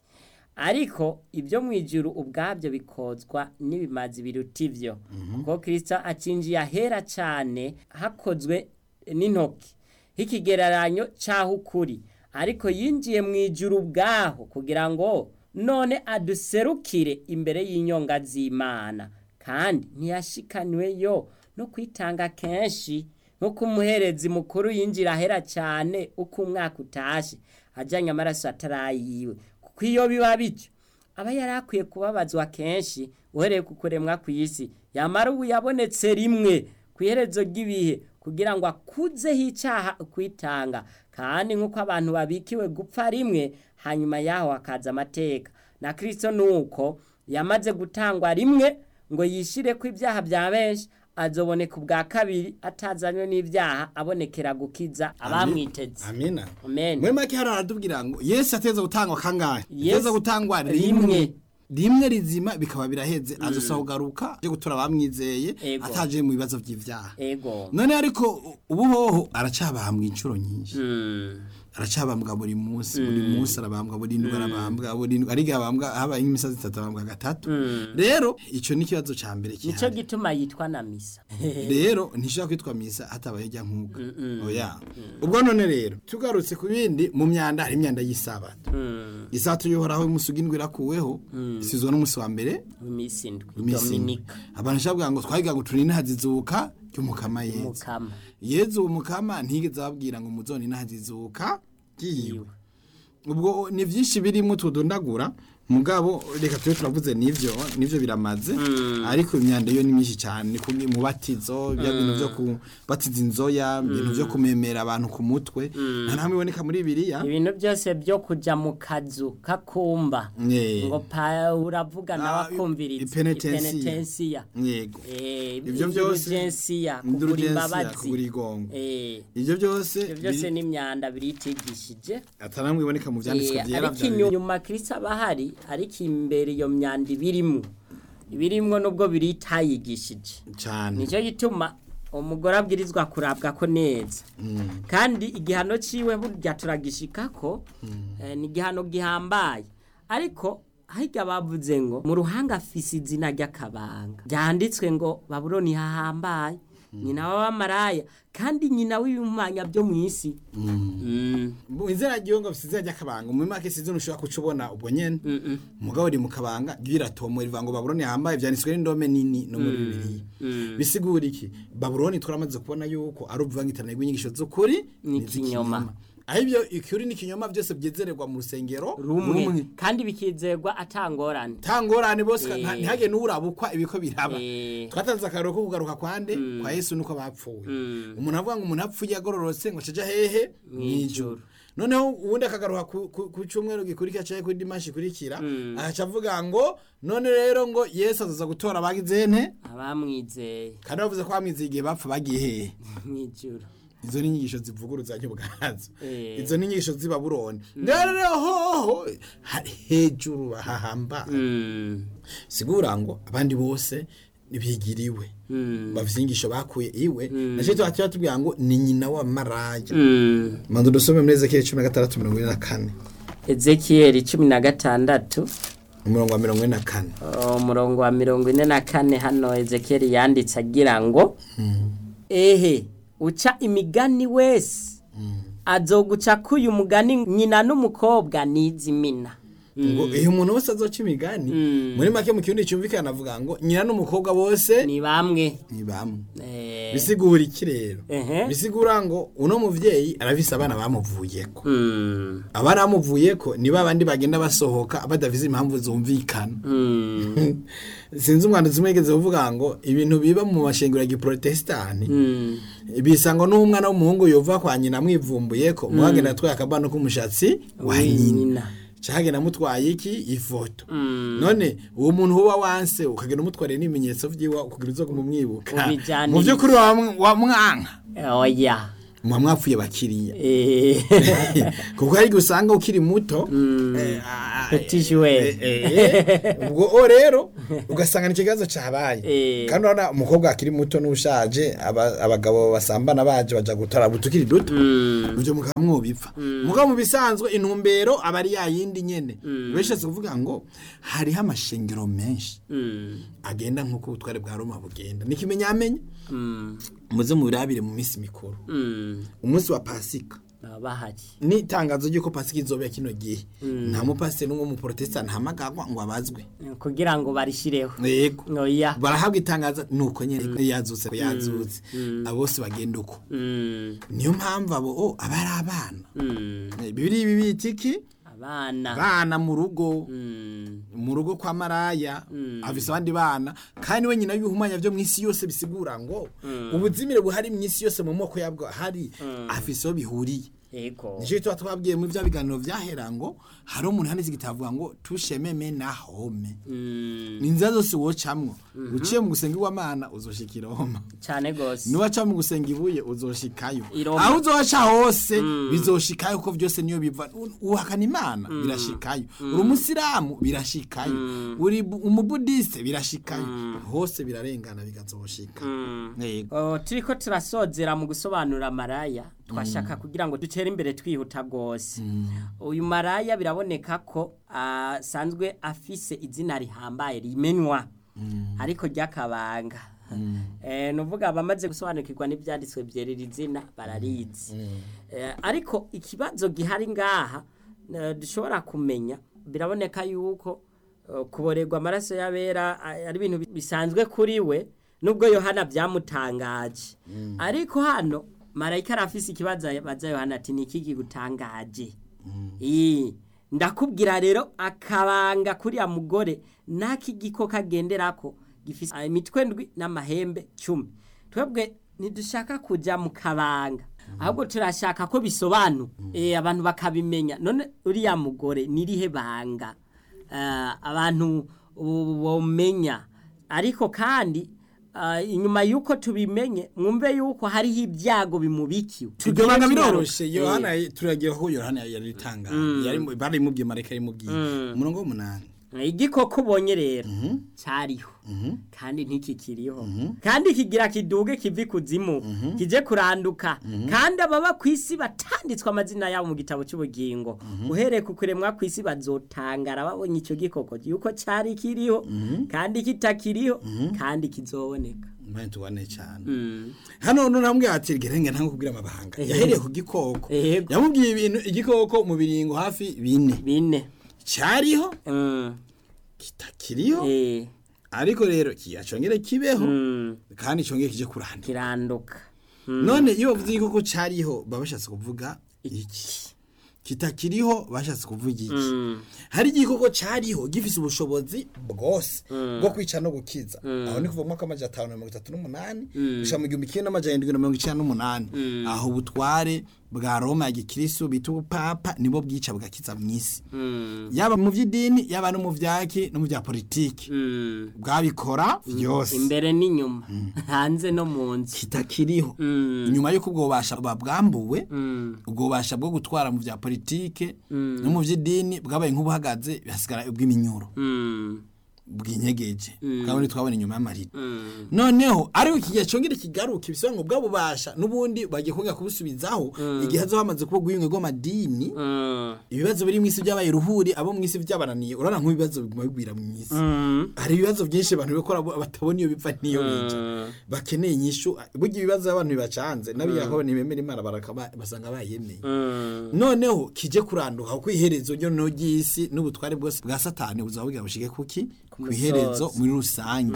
ariko ibyo mu ijuru ubwabyo bikozwa n'ibimazi biruta ibyo kuko kirisito acinjiye ahera cyane hakozwe n'intoki h'ikigereranyo cy'aho ukuri ariko yinjiye mu ijuru ubwaho kugira ngo none aduserukire imbere y'inyonga z'imana kandi ntiyashikaniwe yo no kwitanga kenshi nk'uko umuherezi mukuru yinjira ahera cyane uko umwaka utashe ajyanye amaraso atarayiwe kuko iyo biba bityo aba yari akwiye kubabazwa kenshi uhereye ku kuremwa ku isi yamara ubu yabonetse rimwe ku iherezo ry'ibihe kugira ngo akuzeho icyaha kwitanga kandi nk'uko abantu babikiwe gupfa rimwe hanyuma yaho hakaza amateka na kirisito ni uko yamaze gutangwa rimwe ngo yishyire ko ibyaha bya benshi azoboneka ubwa kabiri atazanywe n'ibyaha abonekera gukiza abamwiteze amina amen muri make hano haratubwira ngo yesu ateza gutangwa kangahe Yesu- ateza gutangwa rimwe rimwe rimwe rizima bikaba biraheze azosa kugaruka yo gutora bamwizeye Ego. ataje mu bibazo by'ivyaha ego none ariko ubu hoho aracabambwa inshuro nyinshi Mm. aracabambwa buri munsi buri munsi arabambwa buri ndwi arabambwa buri ndwi ariko abambwa habaye nk'imisazi itatu abambwa gatatu rero ico ni ikibazo ca mbere nico kihari gituma yitwa na misa rero ntishobora kwitwa misa hatabaye rya nkuga oya ubwo none rero tugarutse ku bindi mu myanda hari imyanda y'isabato Mm. isabato yohoraho umunsi ugindwi irakuweho isizwe n'umunsi wa mbere imisi indwi iminsi ine. dominika abantu shavuga ngo twagiga ngo turine hazizuka ry'umukama yezu mukama yezu uwo mukama ntigeze ababwira ngo muzone nahazizuka yiwe ubwo ni byinshi birimo tudondagura mugabo reka tube turavuze n'ivyo n'ivyo biramaze ariko imyanda yo ni myinshi cyane ku mubatizo bya bintu byo kubatiza inzoya ibintu byo kumemera abantu ku mutwe nta namwe iboneka muri biriya ibintu byose byo kuja mu kazu kakumba Eh. ngo pa uravuga nawe Ah, akumviriza ipenetensiya. ipenetensiya yego Eh, Ivyo byose- indulgensiya, kugura indulgensiya, imbabazi kugura igongo Eh, ivyo byose ivyo byose biri- ni imyanda biritigishije ataramwe iboneka mu vyanditswe Eh, vyera ariko vya inyuma kristo aba ahari ariko imbere iyo myanda ibirimwo ibirimwo nubwo biritayigishije cyane nicyo gituma umugore abwirizwa kurabwa ko neza kandi igihano ciwe burya turagishikako eh, ni igihano gihambaye ariko harya bavuze ngo mu ruhanga afise izina ry'akabanga byanditswe ngo babuloni hahambaye nyina w'abamaraya kandi nyina w'ibimanya byo mu isi Mm. mu inzira ryongo bisize rya kabanga mu make sizo nushobora kucubona ubwo nyene mugabo ri mu kabanga ryiratomo rivuga ngo babuloni hambaye vyanditswe n'indome nini no muri bibiliya bisigura iki babuloni turamaze kubona yuko ari ubuvangitane rw'inyigisho z'ukuri N'ikinyoma. aho ibyo ikuri n'ikinyoma byose byezererwa mu rusengero rumwe kandi bikizerwa atangorane tangorane bose Eh. nta- ntihage n'urabukwa ibiko biraba Eh. twatanze akarero ko kugaruka kwande kwa yesu nuko bapfuye umuntu avuga ngo umuntu apfuye agororotse ngo acaja hehe mw'ijuru noneho ubundi akagaruka ku- ku ku cyumweru gikurikira cyangwa kuri dimanshi ikurikira agaca avuga ngo none rero ngo yesu azaza gutora abagize nte abamwizeye kandi bavuze ko bamwizeye igihe bapfa bagiye hehe mw'ijuru izo ni inyigisho zivuguruzanya ubwazo Eh. izo ni inyigisho z'i babuloni rero hoho ha- hejuru bahahamba Mm. sigura ngo abandi bose bigiriwe Mm. bafite inyigisho bakuye iwe nacyo tuba tuba tubwira ngo ni nyina wa maraya Mm. manzu dusome muri ezekiyeli cumi na gatandatu mirongo ine na kane ezekiyeli cumi na gatandatu umurongo wa mirongo ine na kane umurongo wa mirongo ine na kane hano ezekiyeli yanditse agira ngo ehe uca imigani wese azoguca k'uyu mugani nyina n'umukobwa nizimina ngo iyo umuntu wese azoca imigani muri make mu kirundi cyumvikana avuga ngo nyina n'umukobwa bose ni bamwe ni bamwe Eh, bisigura iki rero ehe. bisigura ngo uno muvyeyi arafise abana bamuvuyeko Mm. abana bamuvuyeko nibo abandi bagenda basohoka badafise impamvu zumvikana Mm. sinzi umwanditsi umwe yigeze kuvuga ngo ibintu biba mu mashengero ya giprotestani Mm. bisa ngo n'umwana w'umuhungu yova kwa nyina amwivumbuye ko muhagenda atwaye akabano k'umushatsi wa nyina nyina cahagenda amutwaye iki ifoto none uwo muntu uba wanse ukagenda umutwariye n'ibimenyetso vyiwe kugira uzo kumumwibuka Ubijyaniriza. mu vy'ukuri wa- wa mwanka oya muba mwapfuye bakiriya Eh. kuko hari igihe usanga ukiri muto eh, ah, Petit joueur. eh, eh, ubwo o rero ugasanga ni ikibazo cabaye Eh. kandi urabona umukobwa akiri muto n'ushaje aba- abagabo basambana baje baja gutora butukiri duto Mm. ivyo mukaba mwobipfa mugabo mu bisanzwe intumbero aba ari yayindi nyene beshatse kuvuga ngo hariho amashengero menshi Mm. agenda nk'uko ubutware bwa roma bugenda nikimenyamenya Mm. muze mubirabire mu minsi mikuru Mm. umunsi wa pasika baba bahari ni itangazo ry'uko pasika izobera kino gihe nta mupasiteri n'umwe w'umuporotesitanti ahamagagwa ngo abazwe kugira ngo barishireho yego oya barahabwa itangazo nuko nyene yazutse ko yazutse abo bose bagenda uko Mm. niyo mpamvu abo o aba ari abana Mm. bibiri ibi bita iki abana abana mu rugo Mm. mu rugo kwa maraya afise abandi bana kandi we nyina y'ibihumanya byo mu isi yose bisigura ngo ubuzimire buhari mu isi yose mu moko yabwo hari afise aho bihuriye ego nicyo tuba twabwiye muri bya biganiro vyahera ngo hari umuntu handitse igitavuga ngo tushememe na home Mm, ni inzira zose wocamwo uciye mu gusenga iwamana uzoshika i roma cyane gose niwaca mu gusenga ibuye uzoshikayo I Roma. aho uzoca hose bizoshikayo kuko byose niyo biva U- uhakana imana birashikayo uri umusiramu birashikayo uri bu- umubudiste birashikayo hose birarengana bigazoshika Yego. Oh, turiko turasozera mu gusobanura maraya twashaka kugira ngo dutere imbere twihuta rwose uyu maraya biraboneka ko asanzwe afise izina rihambaye rimenywa ariko ry'akabanga eh nuvuga abamaze gusobanukirwa n'ibyanditswe byerera izina bararizi eh, ariko ikibazo gihari ngaha eh, dushobora kumenya biraboneka yuko eh, kuborerwa amaraso y'abera eh, ari ibintu bisanzwe kuri we nubwo yohana byamutangaje ariko hano marayika arafise ikibazo baza yohana ati ni iki kigutangaje Ii, ndakubwira rero akabanga kuriya mugore n'akigiko kagenderako gifise ah, imitwe ndwi n'amahembe cumi twebwe ntidushaka kujya mu kabanga ahubwo turashaka ko bisobanuka eh, abantu bakabimenya none uriya mugore nirihe banga Ah, abantu bo- bomenya ariko kandi ah, inyuma y'uko tubimenye mwumve y'uko hariho ibyago bimubikiwe iryo banga Tugiye biroroshe tugaruka. yohana turagiye ko yohana yaritanga barimubwiye marayika yarimubwiye umurongo w'umunani Eh, igikoko ubonye rero cyariho kandi ntikikiriho kandi kigira kiduge kivi kuzimu kije kuranduka kandi ababa ku isi batanditswe amazina yabo mu gitabo cy'ubugingo uhereye ku kuremwa ku isi bazotangara babonye icyo gikoko yuko cyari kiriho kandi kitakiriho kandi kizoboneka mbanye tubane cyane Mm. hano none namubwiye ati gerenge ntango kubwira amabanga yahereye ku gikoko Yego. yamubwiye ibintu igikoko mu biringo hafi bine bine cyariho Mm. kitakiriho Eh. ariko rero kiyacongere kibeho Mm. kandi congere kije kurandura kiranduka none iyo bavuze igikoko cyariho baba bashatse kuvuga iki kitakiriho bashatse kuvuga iki Mm. hari igikoko cyariho gifise ubushobozi bwose bwo kwica no gukiza aho ni kuva mu mwaka w'amajana atanu na mirongo itatu n'umunani gushika mu gihumbi kimwe n'amajana indwi na mirongo icenda n'umunani aho ubutware bwa roma ya gikristo bita ubupapa nibo bwica bugakiza mu isi Mm. yaba mu by'idini yaba no mu vyaki no mu vya politiki Mm. bwabikora vyose imbere n'inyuma hanze no mu nzu kitakiriho Mm. inyuma y'uko ubwo bubasha babwambuwe Mm. ubwo bubasha bwo gutwara mu vya politike no mu vy'idini bwabaye nk'ubuhagaze bihasigara ubw'iminyuro Mm. bw'inyegeje bwabone twabona inyuma y'amarira Mm. noneho ariko iki gihe congera kigaruka ibisobanuro ngo bwabubasha n'ubundi bagiye kongera kubusubizaho igihe hazo hamaze kuba ubwiyunge bw'amadini Mm. ibibazo biri mu isi byabaye ruhuri abo mu isi byabananiye urabona nk'ibibazo biguma bigwira mu isi Mm. hari ibibazo byinshi abantu bikora bo- batabona iyo bipfa n'iyo bija bakeneye inyishu burya ibibazo abantu bibacanze n'abiyaho ntibemera imana barakaba basanga bayemeye Mm. noneho kije kuranduka ku iherezo ryo no ry'isi n'ubutware bwose bwa satani buzaba bugira bushike kuki ku iherezo muri rusange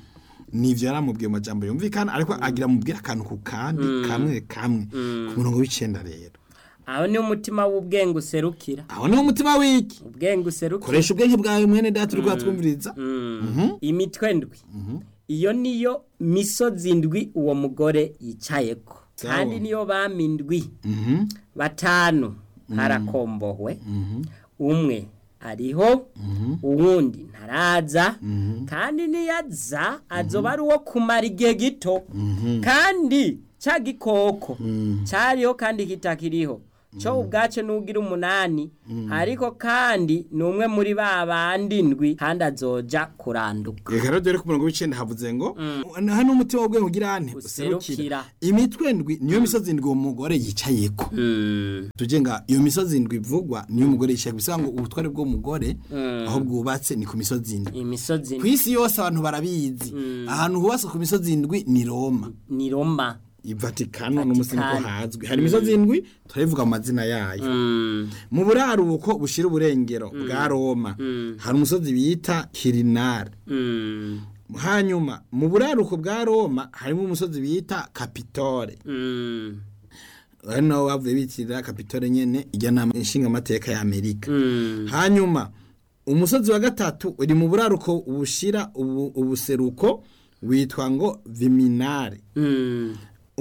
nivyo yaramubwiye mu majambo yumvikana ariko agira mubwira akantu ku kandi kamwe kamwe ku murongo w'icenda rero aho ni umutima w'ubwenge userukira aho niho umutima w'iki ubwenge userukira koresha ubwenge bwawe mwene data uri twumviriza Mm. imitwe ndwi iyo niyo misozi ndwi uwo mugore yicayeko Sawa. kandi niyo bami ndwi batanu harakombohwe umwe ariho uwundi ntaraza kandi niyaza azoba ari uwo kumara igihe gito kandi cya gikoko cyariho kandi kitakiriho cyo ubwacyo n'ugira umunani ariko kandi ni umwe muri ba bandi ndwi kandi azoja kuranduka reka rero dore ku murongo w'icenda havuze ngo hano umutima w'ubwenge ugira ane Userukira. userukira imitwe ndwi niyo misozi ndwi uwo mugore yicayeko tuje nga iyo misozi ndwi ivugwa niyo umugore yicaye bisa ngo ubutware bw'umugore aho bwubatse ni ku misozi ndwi imisozi ku isi yose abantu barabizi ahantu hubatse ku misozi ndwi ni roma ni roma ivatikano n'umusi niko Vatikani. hazwi hari imisozi ndwi turabivuga mu mazina yayo mu buraruko bushira uburengero bwa roma hari umusozi bita kirinari hanyuma mu buraruko bwa roma harimo umusozi bita kapitore ari naho bavuye bitirira kapitore nyene ijya nama nshingamateka ya amerika hanyuma umusozi wa gatatu uri mu buraruko bushira ubu- ubuseruko witwa ngo viminari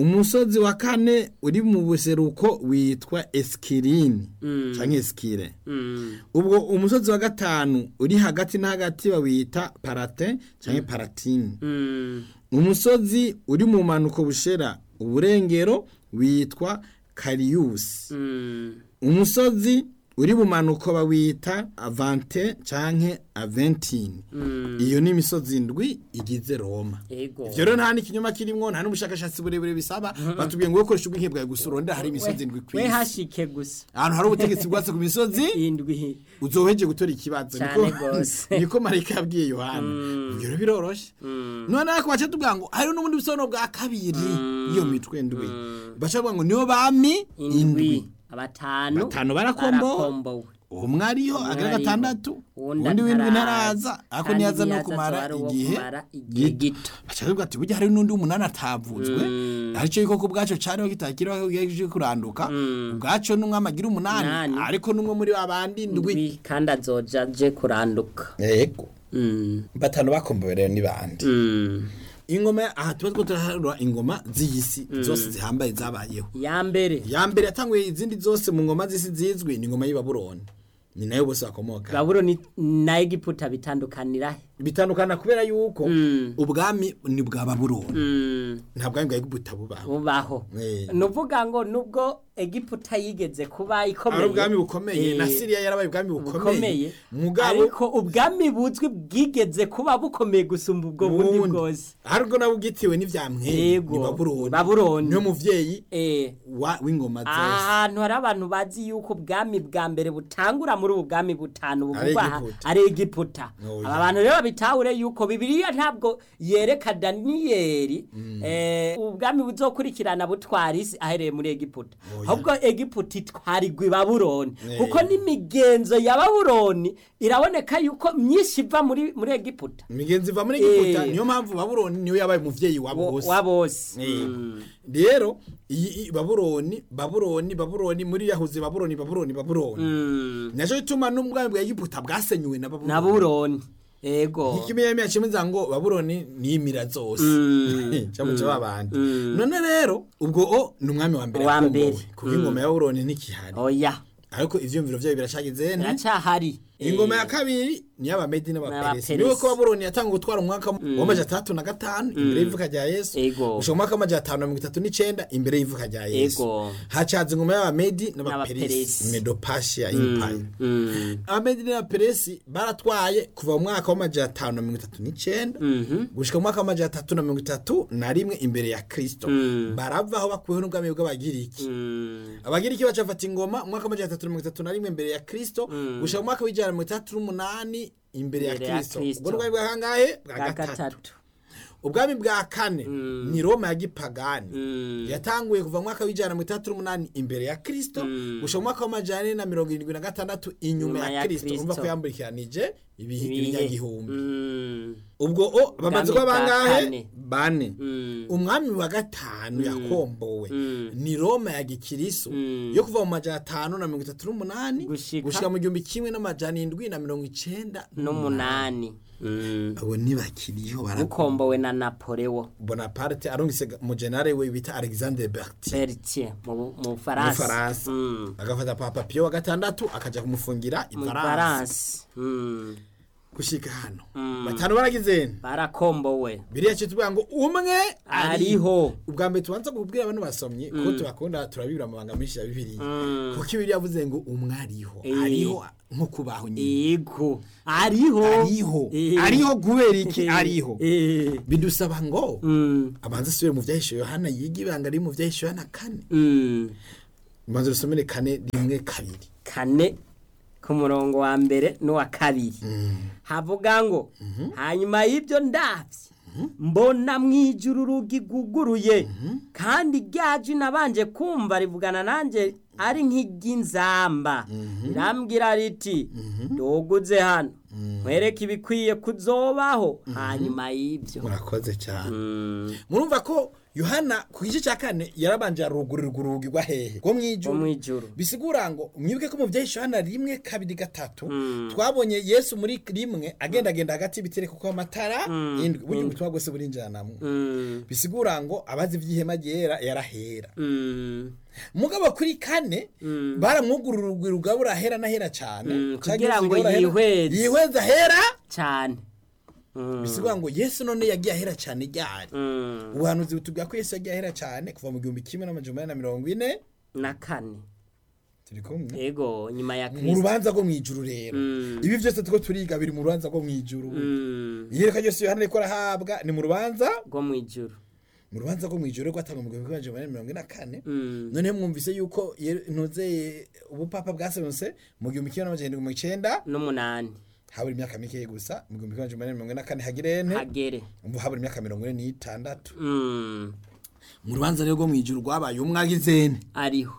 umusozi wa kane uri mu buseruko witwa eskirini cyangwa eskire Mm. ubwo umusozi wa gatanu uri hagati na hagati bawita parate cyangwa paratini Mm. umusozi uri mu manuko bushera uburengero witwa kariyusi Mm. umusozi uri mu manuko bawita avante canke aventini Mm. iyo ni imisozi ndwi igize roma Ego. ivyo rero nta n'ikinyoma kirimwo nta n'ubushakashatsi burebure bisaba batubwiye ngo ukoresha ubwenge bwawe gusa urondera hari imisozi ndwi we kw'isi hashike gusa ahantu hari ubutegetsi bwatse ku misozi indwi uzoheje gutora ikibazo Cane niko gose. niko marayika yabwiye yohana ivyo rero biroroshe none ariko baca tubwira ngo hari n'ubundi busobanuro bwa kabiri iyo mitwe ndwi baca bavuga ngo niyo bami indwi indwi abatanu Batanu barakombowe. barakombowe umwe ariho Umwe agira ariho. gatandatu Uwundi undi w'indwi ataraza. ntaraza ariko Kandi niyaza no niyaza kumara azoba ari uwo igihe kumara igihe gito. baca bavuga ati burya hari n'undi w'umunani atavuzwe aricyo yuko ku bwaco cariho kitakiriho kigiye kuranduka ubwaco n'umwami agira umunani Umunani. ariko n'umwe muri babandi ndwi indwi kandi azoja aje kuranduka yego Mm. batanu bakombowe rero ni bande Mm. ingoma aha tuba two turaharura ingoma z'iyisi zose zihambaye zabayeho ya mbere ya mbere yatanguye izindi zose mu ngoma z'isi zizwi ni ingoma y'ibabuloni ni nayo bose bakomoka babuloni na egiputa bitandukanira he bitandukana kubera yuko Mm. ubwami ni bwa babuloni Mm. nta bwami bwa egiputa bubaho bubaho Eh. ni uvuga ngo nubwo egiputa yigeze kuba ikomeye ari ubwami bukomeye eh, na siriya yarabaye ubwami bukomeye bukomeye mugabo ariko ubwami buzwi bwigeze kuba bukomeye gusumba ubwo bundi bundi bwose ariko nabwo bwitiwe n'ivyamwere Yego, ni babuloni Babuloni. niyo muvyeyi Eh, wa- w'ingoma zose ahantu hari abantu bazi yuko ubwami bwa mbere butangura muri ubu bwami butanu buvugwa aha Egiputa. ari egiputa Oya. aba bantu rero babitahure yuko bibiliya ntabwo yereka daniyeli eh, ubwami buzokurikirana butwara isi ahereye muri egiputa Oya. ahubwo egiputa itwarirwa i babuloni Eh. kuko n'imigenzo ya babuloni iraboneka yuko myinshi iva muri muri egiputa imigenzi iva muri egiputa Eh. niyo mpamvu babuloni niyo yabaye umuvyeyi wa Wo- bose wa bose Eh. Mm. rero iyi iyi babuloni babuloni babuloni muri yahuze babuloni babuloni babuloni Mm. naco gituma n'ubwami bwa egiputa bwasenyuwe na na babuloni buroni ego ikimiyamiya cimiza ngo babuloni nimira zose Mm. camuca babandi Mm. none rero ubwo o ni umwami wa mbere Wa yakombowe mbere. kuko ingoma ya babuloni ntikihari oya ariko ivyumviro vyayo biracageze ne iracyahari ingoma ya kabiri ni y'abamedi n'abaperesi N'abaperesi. niwe ko babuloni yatanga gutwara umwaka w'amaja atandatu na gatanu imbere y'ivuka rya yesu Ego. gushika mu mwaka w'amaja atanu na mirongo itatu n'icenda imbere y'ivuka rya yesu Ego. hacaza ingoma y'abamedi N'abaperesi. n'abaperesi medopashiya empire Mm. abamedi n'abaperesi baratwaye kuva mu mwaka w'amaja atanu na mirongo itatu n'icenda Mhm. gushika mu mwaka w'amaja atatu na mirongo itatu na rimwe imbere ya kristo Mm. baravaho bakuweho n'ubwami bw'abagiriki Mm. abagiriki bacafata ingoma umwaka w'amajana atatu na mirongo itatu na rimwe imbere ya kristo gushika mu mwaka w'ijana na mirongo itandatu n'umunani imbere ya Imbere ya kristo Kristo. ubwo n'ubwami bwa kangahe bwa bwa gatatu gatatu ubwami bwa kane ni roma ya gipagani Mm. yatanguye kuva mu mwaka w'ijana na mirongo itandatu n'umunani imbere ya kristo gushika mu mwaka w'amajana ane na mirongo irindwi na gatandatu inyuma Inyuma ya ya kristo Kristo. urumva ko yamburikiranije ibihe Ibihe. ibinyagihumbi Mm. ubwo o bamaze kuba bwa bangahe kane. bane Mm. umwami wa gatanu yakombowe Mm. ni roma ya gikirisu Mm. yo kuva mu majana atanu na mirongo itatu n'umunani Gushika- gushika mu gihumbi kimwe n'amajana indwi na mirongo icenda n'umunani Mm. abo ntibakiriho bara ukombowe na napoleo bonaparte arungise umujenare we bita alexandre bertier bertier mu mu mu bufaransa faransa Mm. agafata papa pio wa gatandatu akaja kumufungira mu ifaransa bufaransa Mm. gushika hano Mm. batanu baragizeni barakombowe biriya cyo tuvuga ngo umwe ariho ubwa mbere tubanza kubwira abantu basomye ko tubakunda turabibura amabanga menshi ya bibiliya Mm. kuko ibiri yavuze ngo umwe ariho Eh. ariho nko kubaho nyine yego ariho ariho Eh. ariho kubera iki ariho Eh. bidusaba ngo Mm. abanza asubire mu vyahishe yohana yiga ibanga riri mu vyahishe yohana kane Mm. ubanza rusomere kane rimwe kabiri kane ku murongo wa mbere n'uwa kabiri havuga ngo hanyuma y'ibyo ndabye mbona mu ijuru urugi rwuguruye kandi ryaje nabanje kumva rivugana nanjye ari nk'iry'inzamba rirambwira riti nduguze hano nkwereke ibikwiye kuzobaho hanyuma y'ibyo murakoze cyane Mm. murumva ko yohana ku gice cya kane yarabanje arugurirwa urugi rwa hehe rwo mu wo ijuru mu ijuru bisigura ngo mwibuke ko mu byahishe yohana rimwe kabiri gatatu twabonye yesu muri rimwe agendagenda hagati y'ibitereko kuko amatara indwi burya ubutumwa bwose burinjiranamwo Mm, bisigura ngo abazi iby'ihema ryera yarahera mm, mugabo kuri kane baramwugurura urugwi rugabura ahera n'ahera cyane Mm, Canke kugira ngo zigabura ahera- yihweze. yihweze ahera cyane Mm, bisigura ngo yesu none yagiye ahera cyane ryari mm, ubuhanuzi butubwira ko yesu yagiye ahera cyane kuva mu gihumbi kimwe n'amajana na mirongo ine na kane turi kumwe ego nyuma ya mu kirisito rubanza rwo mu ijuru rero Mm. ibi byose turiko turiga biri mu rubanza rwo mu ijuru Mm, iyereka ryose yohana ariko arahabwa ni mu rubanza rwo mu ijuru mu rubanza rwo mu ijuru rwatangwa mu gihumbi kimwe n'amajana na mirongo ine na kane Mm, noneho mwumvise yuko ye- ntuze ubupapa bwaserutse mu gihumbi kimwe n'amajana mirongo icyenda n'umunani habura imyaka mike gusa mu gihumbi kimwe n'amajana mirongo ine na kane hagirene hagere umva habura imyaka mirongo ine n'itandatu Mm, mu rubanza rero rwo mu ijuru rwabaye umwagizene ariho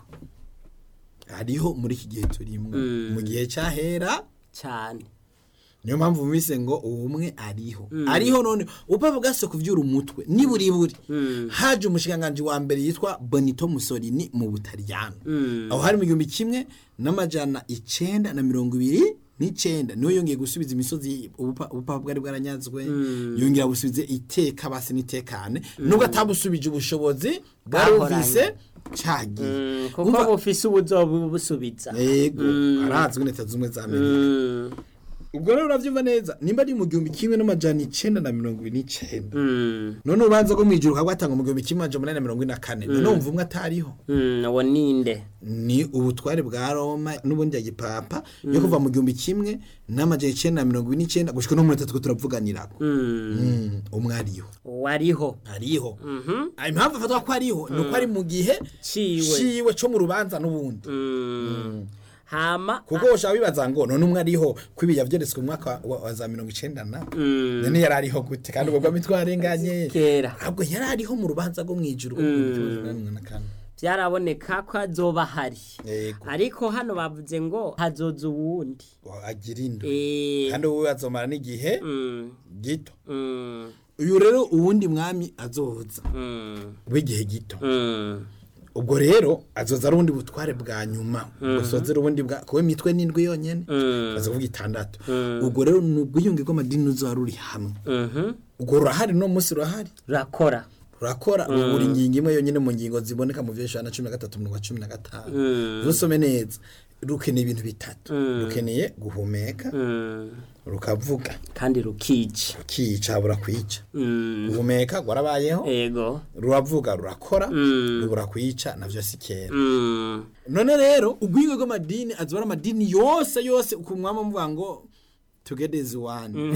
hariho muri iki gihe turimo Mm. mu gihe cyahera cyane niyo mpamvu mwise ngo ubumwe ariho ariho none ubupapa bwase kuvyura umutwe niburi buri haje umushikiranganji wa mbere yitwa bonito musolini mu butaliyano aho hari mu gihumbi kimwe n'amajana icenda na mirongo ibiri n'icenda niwe yongeye gusubiza imisozi ubupa- ubupapa bwari bwaranyazwe yongera busubize iteka basi n'itekane nubwo atabusubije ubushobozi bwari Bwahoranye. bufise cagiye Mm, kuko Umva- bufise ubuzoba busubiza yego arazwi leta zumwe za amerika Mm, ubwo rero uravyumva neza nimba ari mu gihumbi kimwe n'amajana icenda na mirongo ibiri n'icenda mm, none urubanza rwo mw'ijuru rwatangwa mu gihumbi kimwe amajana umunani na mirongo ine na kane none wumva umwe atariho mm, uwo ninde ni ubutware bwa roma n'ubundi ya gipapa yo kuva mu gihumbi kimwe n'amajana icenda na mirongo ine n'icenda gushika no muri atatu ko turavuganirako Mm, Mm, umwe ariho wariho ariho Mhm. Ah, impamvu afatwa ko ariho ni uko ari mu gihe ciwe ciwe co mu rubanza n'ubundi Mm, hama kuko ushaka bibaza ngo none umwe ariho ko ibi yavyeretswe mu mwaka wa, wa za mirongo icenda na Mm, none yari ariho gute kandi ubwo bwami twarenganye kera ahubwo yari ariho mu rubanza rwo mw'ijuru rwo mu gihumbi kimwe n'amajana umunani na kane. byaraboneka ko azoba hari yego ariko hano bavuze ngo hazoza uwundi agira indwi Eh, kandi wowe azomara n'igihe mm, gito mm, uyu rero uwundi mwami azoza mm, w'igihe gito mm, ubwo rero azoza ari ubundi butware bwa nyuma busozera ubundi bwa kuba imitwe n'indwi yonyene mm, baza kuvuga itandatu ubwo rero ni ubwiyunge bw'amadini ruzoba ruri hamwe mhm. ubwo rurahari no munsi rurahari rurakora rurakora buri ngingo imwe yonyine mu ngingo ziboneka mu vyeshana cumi na gatatu mu cumi na gatanu rusome neza rukeneye ibintu bitatu rukeneye guhumeka Mm, rukavuga kandi rukica rukica burakwica Mm, guhumeka gwarabayeho ego ruravuga rurakora Mm. rubura kwica navyo si kera Mm, none rero ubwingo bw'amadini azoba ari amadini yose yose ku mwama muvuga ngo together is one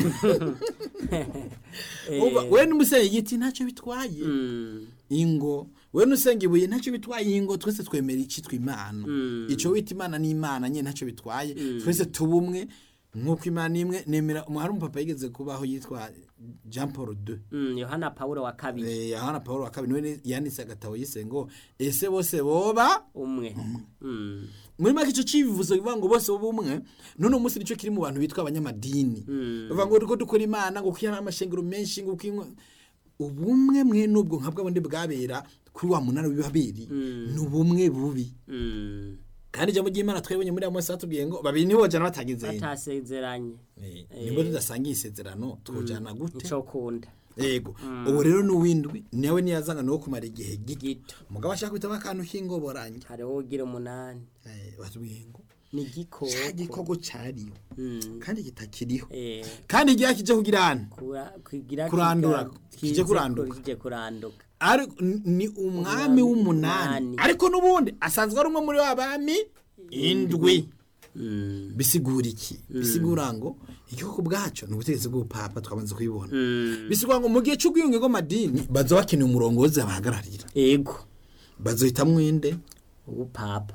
Umva, we n'umusenyi igiti ntacyo bitwaye mm, ingo we nusenga ibuye ntacyo bitwaye ingo twese twemera icitwa imana ico wita imana n'imana nyine ntacyo bitwaye twese tubumwe nk'uko imana imwe nemera hari umupapa yigeze kubaho yitwa jean paul II mm, yohana pawulo wa kabiri Eh, yohana paul wa kabiri niwe yanditse agatabo yise ngo ese bose boba umwe Mm, muri make icyo civuzo bivuga ngo bose b'umwe none umunsi nicyo kiri mu bantu bitwa abanyamadini bavuga ngo turiko dukora imana ngo kuko hari amashengero menshi ngo kuko ubumwe mwe n'ubwo nka bw'abundi bwabera kuri wa munara w'ibaberi ni ubumwe bubi mm, kandi ijambo ry'imana twebonye muri amos batubwiye ngo babiri nibo bajana batagize batasezeranye nibwo tudasangiye isezerano twojana gute ico kunda yego ubu rero n'uwindwi nawe niyazanga no kumara igihe gito gito umugabo ashaka kwitamo akantu k'ingoborange hariho ugira umunani Eh, batubwiye ngo ni igikoko cya gikoko cyariho Mm, kandi kitakiriho eh, kandi igihe kije kugira hano kura- kugira Kurandura, kiga- kije kize kuranduka. kije kuranduka ari ni umwami w'umunani Umunani. ariko n'ubundi asanzwe ari umwe muri wa bami indwi Mm, bisigura iki bisigura ngo igihugu bwacu ni ubutegetsi bw'ubupapa twamaze kubibona mm, bisigura ngo mu gihe cy'ubwiyunge bw'amadini baza bakeneye umurongozi abahagararira ego bazohitamwo inde ubupapa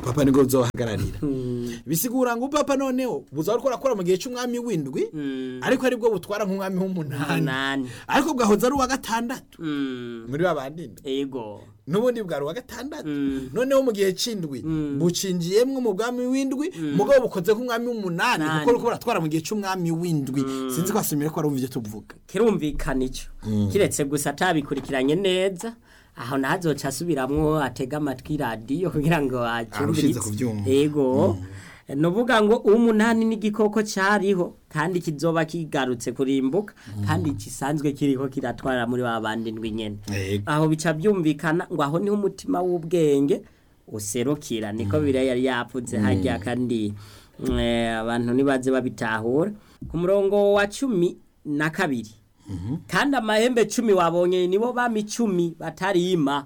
papa nibwo buzohagararira bisigura ngo papa noneho buza ariko arakora mu gihe cy'umwami w'indwi ariko aribwo butwara nk'umwami w'umunani umunani ariko bwahoze ari uwa gatandatu Mm. muri ba bandi ndwi ego n'ubundi bwari uwa gatandatu Mm. noneho mu gihe cy'indwi bucinjiyemwo mu bwami w'indwi mugabo bukoze nk'umwami w'umunani Nani. kuko ariko baratwara mu gihe cy'umwami w'indwi sinzi ko asumire ko arumva ibyo tuvuga kirumvikana icyo kiretse gusa atabikurikiranye neza aho nazoca asubiramwo atega amatwi radiyo kugira ngo Arushize kuvyumva. ego nuvuga ngo umunani n'igikoko cyariho kandi kizoba kigarutse kurimbuka kandi gisanzwe kiriho kiratwara muri ba bandi ndwi nyene Ego. aho bica byumvikana ngo aho niho umutima w'ubwenge userukira niko biriya yari yavuze hajya kandi eh, abantu nibaze babitahura ku murongo wa cumi na kabiri kandi amahembe cumi wabonye nibo bami cumi batarima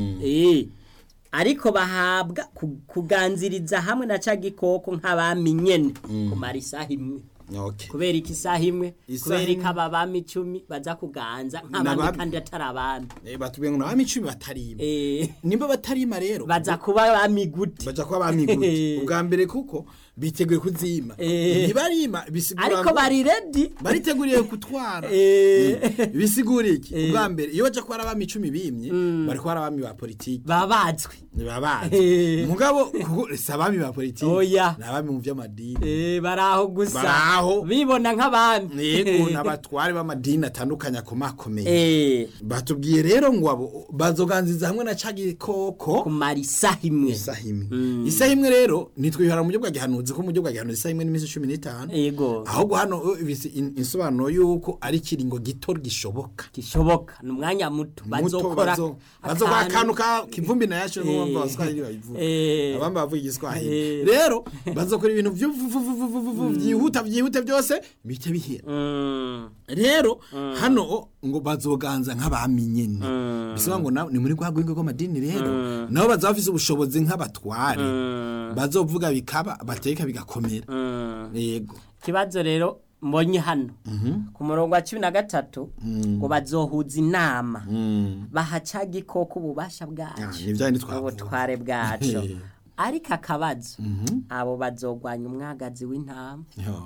Eh, ariko bahabwa ku- kuganziriza hamwe na ca gikoko nk'abami nyene kumara isaha imwe okay. kubera iki isaha imwe Isaha kubera imwe. iki aba bami icumi baza kuganza nk'abandi N'abami. kandi atari abami Eh, batubwiye ngo nabami icumi batarima Eh, nimba batarima rero baza kuba abami gute baja kuba bami gute ubwa mbere kuko biteguye kuzima Eh. ntibarima bisigura ariko ngo- bari redi bariteguriye gutwara Eh. Mm. bisigura iki ubwa mbere iyo baja kuba ari abami icumi bimye bari kuba ari abami ba politiki babazwe babazi Eh. mugabo kuko si abami ba politiki Oya. ni abami mu vy'amadini Eh, baraho gusa Baraho. bibona nk'abami yego n'abatware b'amadini atandukanye akomakomeye Eh, batubwiye rero ngo abo bazoganziza hamwe na ca gikoko kumara isaha imwe isaha imwe isaha imwe rero nitwihara mu buryo bwa gihanuzi ko mu buryo bwa gihanuzi isaha imwe n'iminsi cumi n'itanu yego ahubwo hano uh, bisi- in- insobanuro y'uko ari ikiringo gito gishoboka gishoboka ni umwanya muto Muto bazokora bazo- bazokora akantu ka kivumbi na yasho n'umwamba abaswahili babivuga Eh. abamba bavuga igiswahili Eh. rero bazokora ibintu vyu- vu- vu- vu- vu- vu- vu- byihuta byihute byose bihita bihera Mm, rero hano o, ngo bazoganza nk'abami nyene bisaba ngo na- ni muri rwa rwego rw'amadini rero nabo bazaba bafise ubushobozi nk'abatware bazovuga bikaba bateka bigakomera mm. yego ikibazo rero mbonye hano ku murongo wa cumi na gatatu ngo bazohuza inama baha ca gikoko ububasha Ah, bwacu ni bya bindi twavuga. ubutware bwacu Eh. ariko akabazo abo bazogwanya umwagazi w'intama Yo,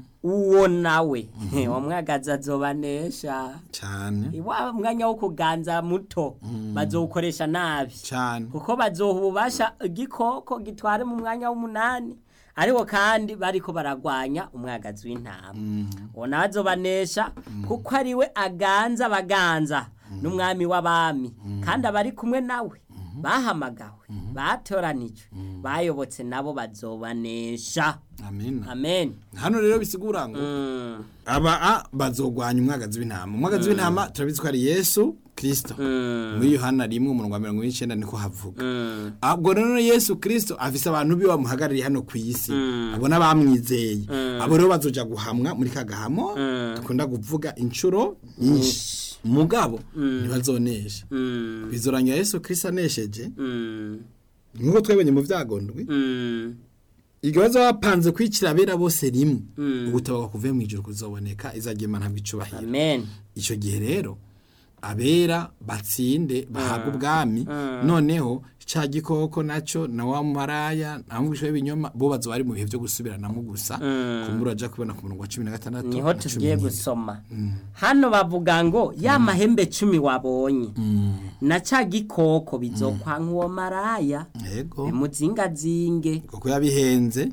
uwo nawe uwo mwagazi azobanesha cane wa mwanya wo kuganza muto bazowukoresha nabi cane kuko bazoha ububasha igikoko gitware mu mwanya w'umunani ariko kandi bariko baragwanya umwagazi w'intama uwo nawe azobanesha kuko ari we aganza abaganza n'umwami w'abami kandi abari kumwe nawe bahamagawe batoranijwe bayobotse nabo bazobanesha amen amen hano rero bisigura ngo Mm, aba a bazogwanya umwagazi w'intama umwagazi w'intama turabizi ko ari yesu kirisito mm, muri yohana rimwe umurongo wa mirongo n'icenda niko havuga mm, ubwo rero yesu kirisito afise abantu biwe bamuhagarariye hano ku isi abo n'abamwizeye abo rero bazoja guhamwa muri ka gahamo dukunda kuvuga inshuro nyinshi mugabo ntibazonesha mm, bizorangira yesu kirisito anesheje mm, nk'uko twebonye mu vyagondwi mm. igihe bazoba bapanze kwicira abera bose rimwe Mm. ubutabaga kuvuye mu ijuru kuzoboneka izagema ntabwo icubahiro amen icyo gihe rero abera batsinde bahabwa ubwami noneho ca gikoko naco na wa maraya namubwisho w'ibinyoma bo bazoba bari mu bihe vyo gusubiranamo gusa kumbura aja kubona ku murongo wa cumi na gatandatu niho na cumi tugiye n'indwi. gusoma hano bavuga ngo ya mahembe cumi wabonye na ca gikoko bizokwa nk'uwo maraya yego bimuzingazinge kuko yabihenze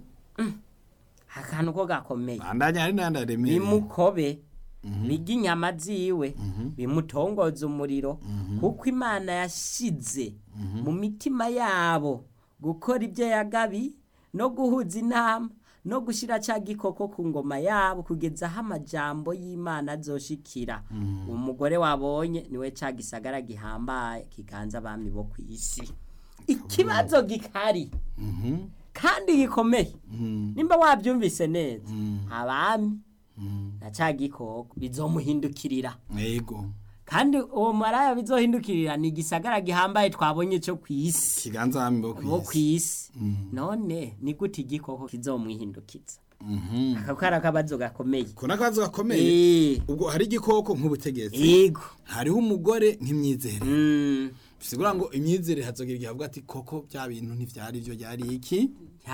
akantu ko gakomeye bandanya hari n'ayandi aremereye bimukobe birya inyama ziwe bimutongoza umuriro kuko imana yashize mu mitima yabo gukora ibyo yagabi no guhuza inama no gushyira cya gikoko ku ngoma yabo kugeza aho amajambo y'imana azoshikira umugore wabonye niwe cya gisagara gihambaye kiganza abami bo ku isi ikibazo gikari kandi gikomeye nimba wabyumvise neza abami na cya gikoko bizomuhindukirira yego kandi uwo maraya bizohindukirira ni igisagara gihambaye twabonye cyo ku isi kiganza abami bo bo ku kw'isi isi none ni gute igikoko kizomwihindukiza Mhm. ako kari akabazo gakomeye ko n'akabazo gakomeye Eh, ubwo hari igikoko nk'ubutegetsi yego hariho umugore nk'imyizere Mm, bisigura ngo imyizerere hazogira igihe avuga ati koko bya bintu ntivyari byo byari iki